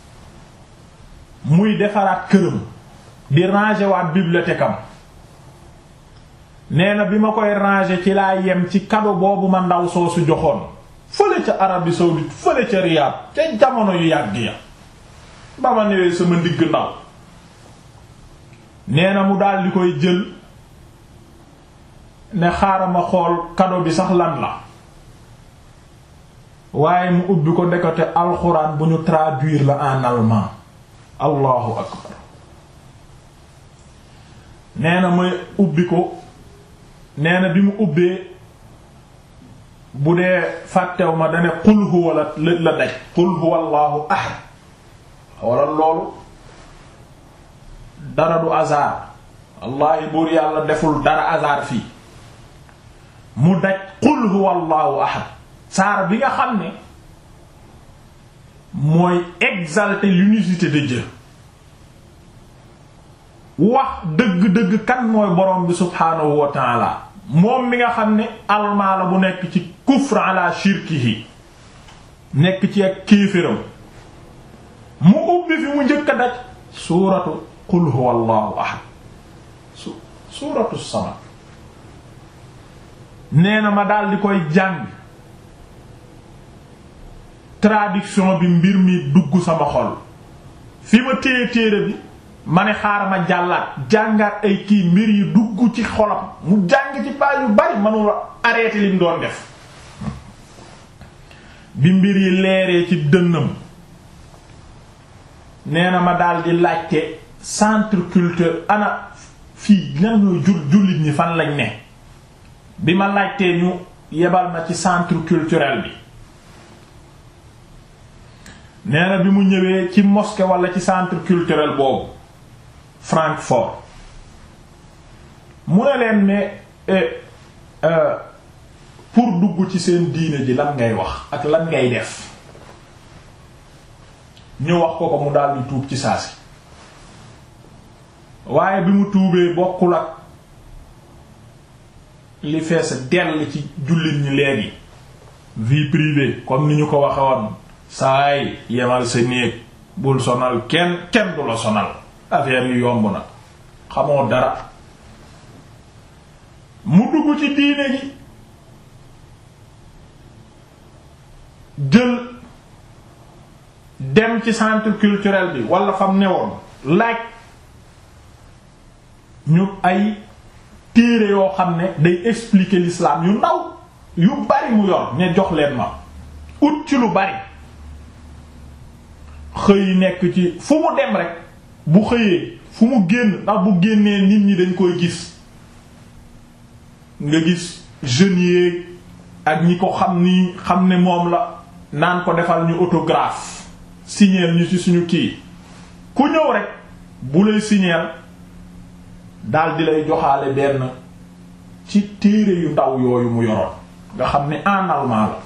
A: muy defaraat këram di ranger waat bibliothèque am nee na bi ma koy ranger ci laa yem ci cadeau boobu ma ndaw soosu joxoon fële ca Arabie saoudite fële ca Riyad ca jamono yu yàgg ya ba ma newee sama ndigg ndaw nee na mu daal di koy jël ne xaaral ma xool cadeau bi sax lan la waaye mu ubbi ko ndekote alxuraan bu ñu traduire la en allemand allahu akbar nee na may ubbi ko nee na bi mu ubbee bu dee fàttew ma dane qul huwa la la daj qul huwa allahu ahad wala loolu dara du hasard wallahi buur yàlla deful dara hasard fii mu daj qul huwa allahu ahad saar bi nga xam ne mooy exalter l'unicité de Dieu wax dëgg-dëgg kan mooy borom bi subhaanahu wa taala moom mi nga xam ne almaa la bu nekk ci kufr ala shirkihi nekk ci ak kéeféram mu ubbi fi mu njëkk a daj suuratu qul huwa allahu ahad su suuratu samad nee na ma daal di koy jàng traduction bi mbir mi dugg sama xol fi ma téye téere bi ma ne xaaral ma jàllaat jàngaat ay kii mbir yi dugg ci xolam mu jàng ci page yu bari mënula arrêté lim doon def bi mbir yi leeree ci dënnam nee na ma daal di laajte centre culture ana fii lan ñooy jul jullit ñi fan lañ ne bi ma laajtee ñu yebal na ci centre culturel bi nee na bi mu ñëwee ci mosquée wala ci centre culturel boobu Francfort mu ne leen mais pour dugg ci seen diine ji lan ngay wax ak lan ngay def ñu wax ko ko mu daal di tuub ci saasi waaye bi mu tuubee bokkul ak li fees dell ci jullit ñi léegi vie privée comme ni ñu ko waxe woon saay yemal sa néeg bul sonal kenn kenn du la sonal affaire yi yomb na xamoo dara mu dugg ci diine gi jël dem ci centre culturel bi wala fam newoon laaj ñu ay téere yoo xam ne day expliquer l'islam yu ndaw yu bari mu yor ña jox leen ma ut ci lu bari xëy nekk ci fu mu dem rek bu xëyee fu mu génn ndax bu génnee nit ñi dañ koy gis nga gis jeunes yeeg ak ñi ko xam ni xam ne moom la naan ko defal ñu autographe signer ñu ci suñu kii ku ñëw rek bu lay signeel daal di lay joxaale benn ci téere yu ndaw yooyu mu yoroon nga xam ne en allemand la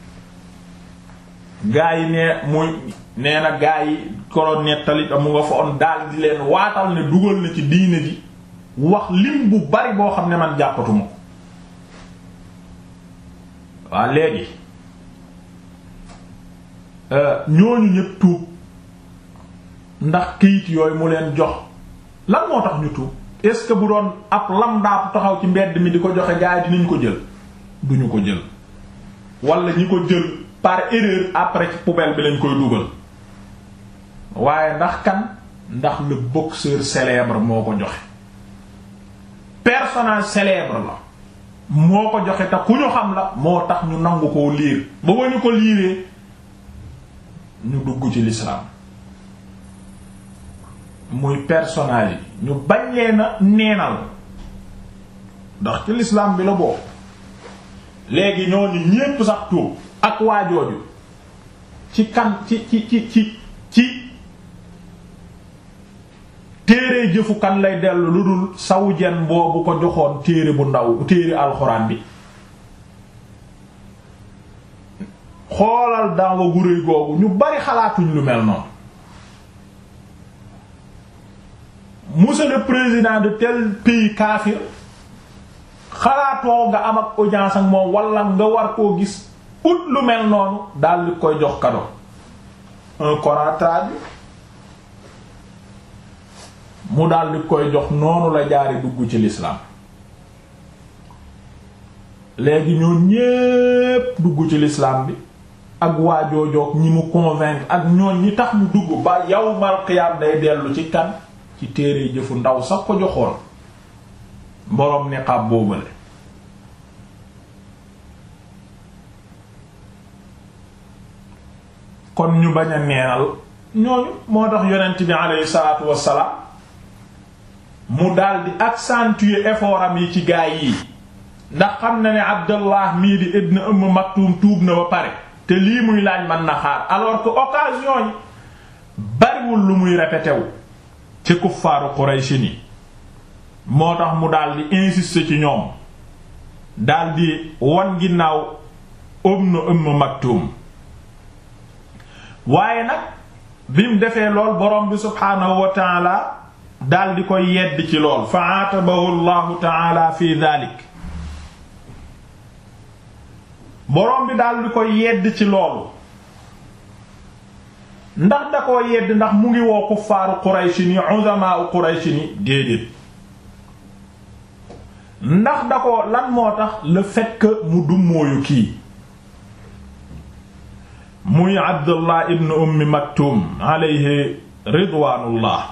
A: gaa yi nee muy nee na gaa yi koroon nettali mu nga fa on daal di leen waatal ne dugal na ci diine ji wax lim bu bari boo xam ne man jàppatuma ko waa léegi ñooñu ñépp tuub ndax këyit yooyu mu leen jox lan moo tax ñu tuub est-ce que bu doon ab lamdaatu taxaw ci mbedd mi di ko joxe gaa yi dinañ ko jël duñu ko jël wala ñi ko jël par erreur après ci poubelle bi lañ koy dugal waaye ndax kan ndax le boxeur célèbre moo ko joxe personnage célèbre la moo ko joxe te ku ñu xam la moo tax ñu nangu koo liir ba ba ñu ko liiree ñu dugg ci l'islam muy personnage yi ñu bañ leen a neenal ndax ci l'islam bi la bokk léegi ñooñu ñépp sax tuub ak waajooju ci kan ci ci ci ci ci téere jëfu kan lay dellu lu dul sawu jen boobu ko joxoon téere bu ndaw téere alxuraan bi xoolal danga gu réy googu ñu bari xalaatuñ lu mel noonu monsieur le président de tel pays kaafir xalaatoo nga am ak audience ak moom wala nga war koo gis ut lu mel noonu daal di koy jox cadeau un Coran traduit mu daal di koy jox noonu la jaari dugg ci l'islam léegi ñoo ñépp dugg ci l'islam bi ak waajoojoog ñi mu convaincre ak ñoon ñi tax mu dugg ba yawmal qiyaam day dellu ci kan ci téere jëfu ndaw sax ko joxoon boroom niqaab boobale kon ñu bañ a neenal ñooñu moo tax yonent bi aleyhi salaatu wassalaam mu daldi accentuer effort am yi ci gaay yi ndax xam na ne Abdallah mii di ibn Umm Maktum tuub na ba pare te lii muy laaj mën na xaar alors que occasion yi bariwul lu muy répété wu ci kuffaaru Quraysh ni moo tax mu daldi insister ci ñoom daldi wan ginnaaw ibn Umm Maktum waaye nag bi mu defee lool borom bi subhaanahu wa taala daldi koy yedd ci lool fa aatabahu allahu taala fi dalik borom bi daldi koy yedd ci loolu ndax da koo yedd ndax mu ngi woo kuffaaru Qurayshi ni uzamaa Qurayshi ni déedéet ndax da ko lan moo tax le fait que mu dummóoyu kii muy Abdullah ibn Ummi Maktum alayhi ridwaanullah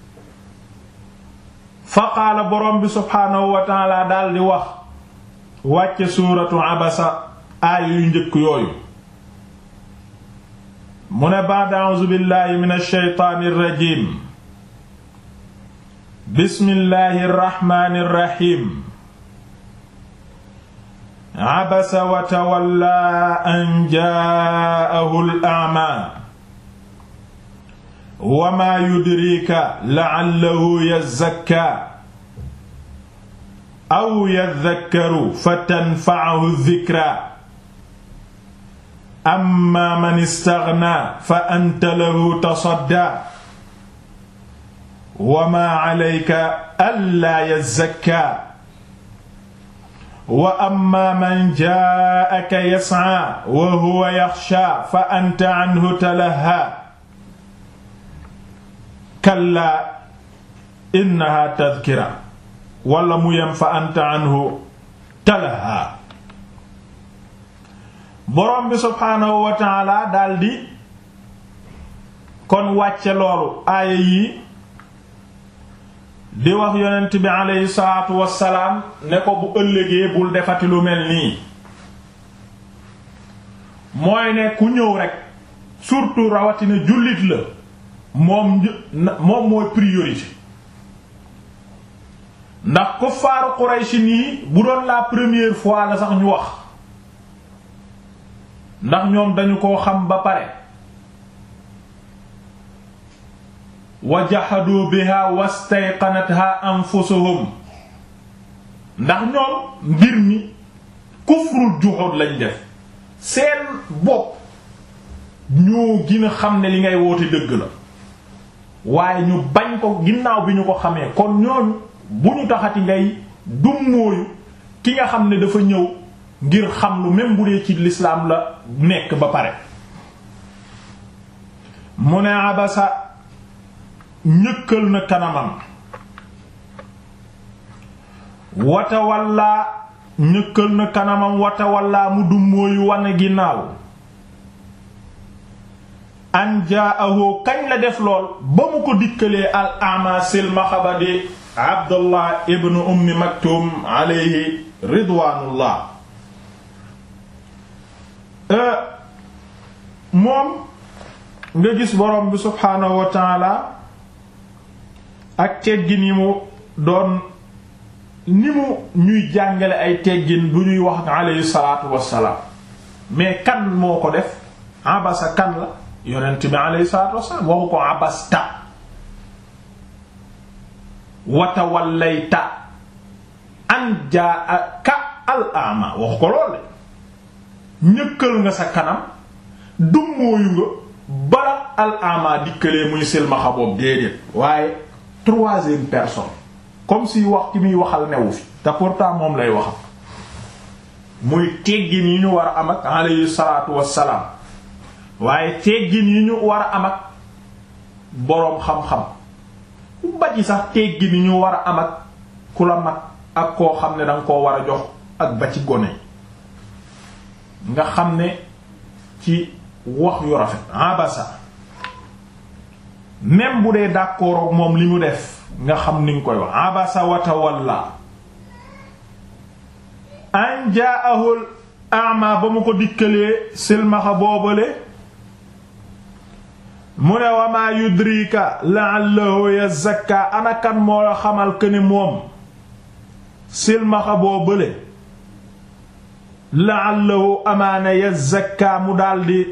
A: fa qaala borom bi subhaanahu wa taala daal di wax wàcce suuratu abasa aaya yu njëkk yooyu mu ne ba'da a'uuzu billahi min ash-shaytaani ar-rajiim bismillahi ar-rahmaani ar-rahiim abasa wa tawalla an jaa'ahu al-a'maa wa maa yudriika la'allahu yazzakkaa aw yadhakkaru fatanfa'ahu adh-dhikraa amma man istaghnaa fa anta lahu tasaddaa wa maa 'alayka allaa yazzakkaa wa amma man jaa'aka yas'aa wa huwa yaxshaa fa anta 'anhu talahhaa kallaa innahaa tadhkira wala mu yem fa anta 'anhu talahhaa boroom bi subhaanahu wa ta'aala daldi kon wàcce loolu aaya yi di wax yonent bi aleyhi salaatu wassalaam ne ko bu ëllëgee bul defati lu mel nii mooy ne ku ñëw rekk surtout rawatina jullit la moom moom mooy priorité ndax kuffaaru Quraysh nii bu doon la première fois la sax ñu wax ndax ñoom dañu koo xam ba pare wa jahadu biha wastayqanatha anfusuhum ndax ñoom mbir mi kufrul juhud lañ def seen bopp ñoo gën a xam ne li ngay woote dëgg la waaye ñu bañ ko ginnaaw bi ñu ko xamee kon ñooñu bu ñu taxati ngay dummóoyu ki nga xam ne dafa ñëw ngir xam lu même bu dee ci lislaam la nekk ba pare mu ne abasa ñëkkal na kanamam watawallaa ñëkkal na kanamam watawallaa mu dummóoyu wane ginnaaw an jaahu kañ la def lool ba mu ko dikkalee al ama silmaxa ba di abdullah ibnu ummi maktum alayhi ridwaanullah moom nga gis borom bi subhaanahu wa taala ak teggin yi mu doon ni mu ñuy jàngale ay teggin bu ñuy wax alayhi salaatu wassalaam mais kan moo ko def abasa kan la yonent bi alayhi salaatu wassalaam waxu ko abasta watawallayta an jaaka al ama waxu ko lool ñëkkal nga sa kanam dummóoyu nga bala al ama dikkalee muy silmaxa boobu déedéet waaye troisième personne comme si wax ki muy waxal newu fi te pourtant moom lay waxal muy teggin yi ñu war a am ak alayhi salaatu wassalaam waaye teggin yi ñu war a am ak boroom xam-xam ba ci sax teggin yi ñu war a am ak ku la mag ak koo xam ne danga koo war a jox ak ba ci gone nga xam ne ci wax yu rafet abasa même bu dee d'accord ak moom li mu def nga xam ni nga koy wax abasa wa tawalla an jaa'ahul a'ma ba mu ko dikkalee silmaxa boobale mu ne wa maa yudrika la'allahu yazakka anakan moo la xamal que ni moom silmaxa boobale la'allahu amaana yazakka mu daldi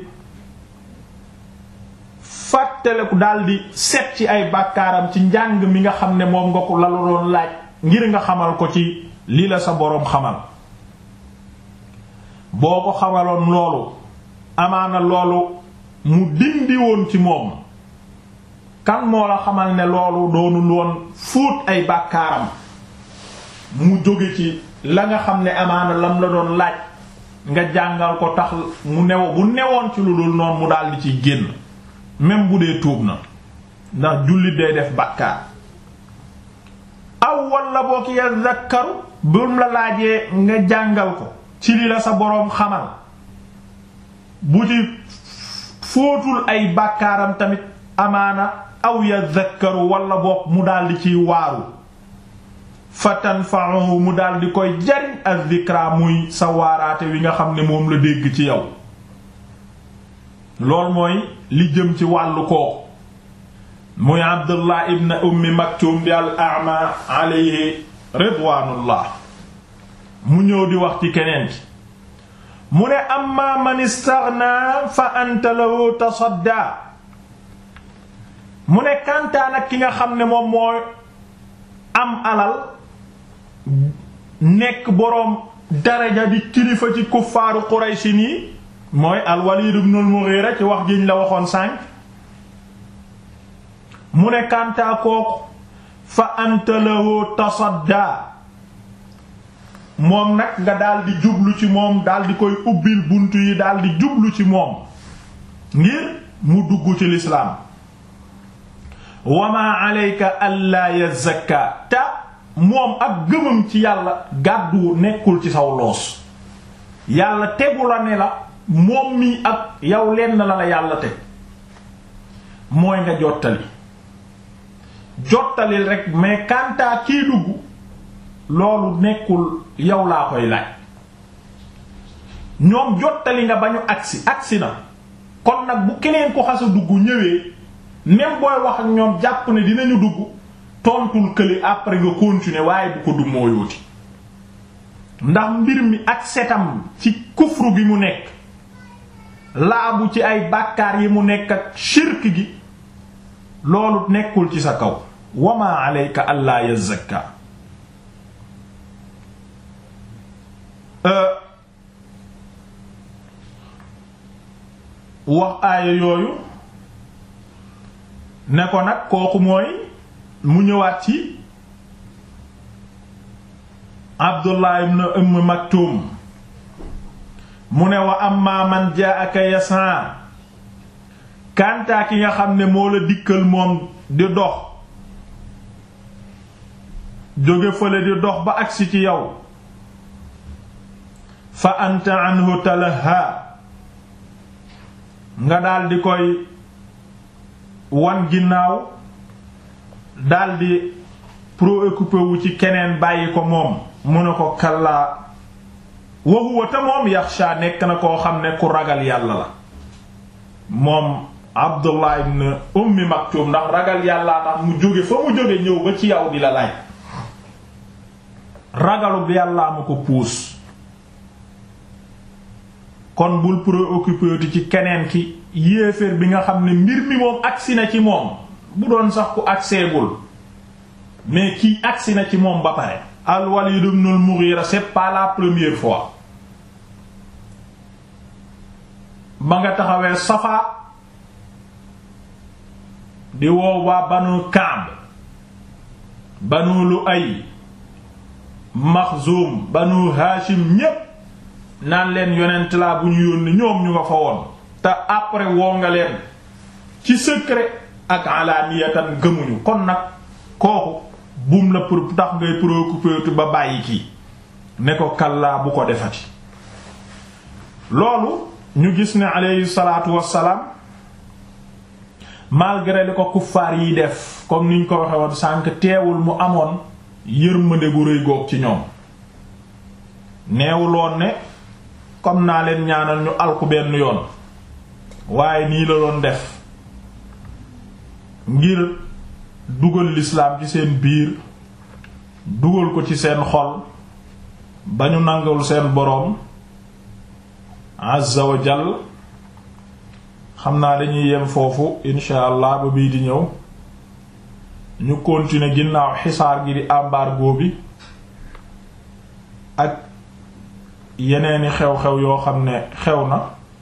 A: fàttaleku daldi set ci ay bàkkaaram ci njàng mi nga xam ne moom nga ko la doon laaj ngir nga xamal ko ci lii la sa boroom xamal boo ko xamaloon loolu amaana loolu mu dindi woon ci moom kan moo la xamal ne loolu doonul woon fóot ay bàkkaaram mu jóge ci la nga xam ne amaana lam la doon laaj nga jàngal ko tax mu new bu newoon ci lu dul noonu mu daldi ciy génn même bu dee tuub na ndax jullit day def bàkkaar aw walla boo ki yazakkaru bum la laajee nga jàngal ko ci li la sa boroom xamal bu ci fóotul ay bàkkaaram tamit amaana aw yazakkaru walla boog mu daldi ciy waaru fatanfa'uhu mu daldi koy jariñ az-zikra muy sa waaraate wi nga xam ne moom la dégg ci yow loolu mooy li jëm ci wàllu kooku muy abdullah ibn ummi maktum bi al a'ma alayhi ridwaanullah mu ñëw di wax ci keneen ki mu ne amma man istaghna fa anta lahu tasadda mu ne kantaan ak ki nga xam ne moom mooy am alal nekk boroom daraja di kilifa ci kuffaaru Qurayshi nii mooy al-Walid ibn al-Mughira ci wax jiñ la waxoon sànq mu ne kantaa kooku fa anta lahu tasadda moom nag nga daldi jublu ci moom daldi koy ubbil bunt yi daldi jublu ci moom ngir mu dugg ci lislaam wa ma alayka alla yazakka ta moom ak gëmam ci yàlla gàddu nekkul ci saw loos yàlla tegu la ne la moom mi ak yow lenn la la yàlla teg mooy nga jottali jottalil rek mais kantaa kii dugg loolu nekkul yow laa koy laaj ñoom jottali nga ba ñu agsi agsi na kon nag bu keneen ko xasa dugg ñëwee même booy wax ak ñoom jàpp ne dinañu dugg tontul kële après nga continuer waaye bu ko du mooyooti ndax mbir mi ak setam ci kufru gi mu nekk laabu ci ay bàkkaar yi mu nekk ak shirk gi loolu nekkul ci sa kaw wama alayka allaa yazakka wax aaya yooyu ne ko nag kooku mooy mu ñëwaat ci Abdullah ibn Umm Maktum mu ne wa amma man jaa'aka yas'a kantaa ki nga xam ne moo la dikkal moom di dox jóge fële di dox ba agsi ci yow fa anta anhu talaha nga daldi koy wan ginnaaw daldi préoccupé wu ci keneen bàyyi ko moom mu ne ko kallaa wa huwa te moom yaxsha nekk na koo xam ne ku ragal yàlla la moom Abdullah ibn Ummi Maktum ndax ragal yàllaa tax mu jóge fa mu jóge ñëw ba ci yow di la laaj ragalub yàllaa ma ko puus kon bul préoccupé ci keneen ki yéeféer bi nga xam ne mbir mi moom agsi na ci moom bu doon sax ku agseegul mais kii agsi na ci moom ba pare al Walid ibn al Mughira c'est pas la première fois ba nga taxawee Safa di woo waa banu Kaab banu Lu'ay Maxzum banu Hashim ñépp naan leen yonent laa bu ñu yónni ñoom ñu nga fa woon te après woo nga leen ci secret ak alaaniyatan gëmuñu kon nag kooku buum la pour tax ngay préoccupé ba bàyyi kii ne ko kallaa bu ko defati loolu ñu gis ne aleyhi salaatu wassalaam malgré li ko kuffaar yi def comme niñ ko waxe woon sànq teewul mu amoon yërmande gu rëy goog ci ñoom neewuloon ne comme naa leen ñaanal ñu alku benn yoon waaye nii la doon def ngir dugal lislaam ci seen biir dugal ko ci seen xol ba ñu nangul seen boroom azza wa jall xam naa dañuy yem foofu insha allah ba bii di ñëw ñu continuer ginnaaw xisaar gi di embargo bi ak yeneeni xew-xew yoo xam ne xew na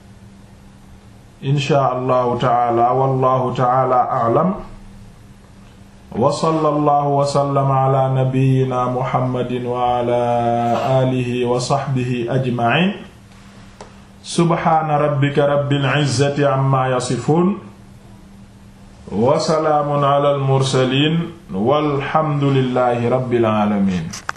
A: insha allahu taala wallahu taala a'lam wa sallallahu wa sallama ala nabiyyina muhammadin wa ala alihi wa sahbihi ajma'in subhaana rabbika rabbil izzati amma yasifun wa salaamun ala al mursalin walhamdulillahi rabbil alamin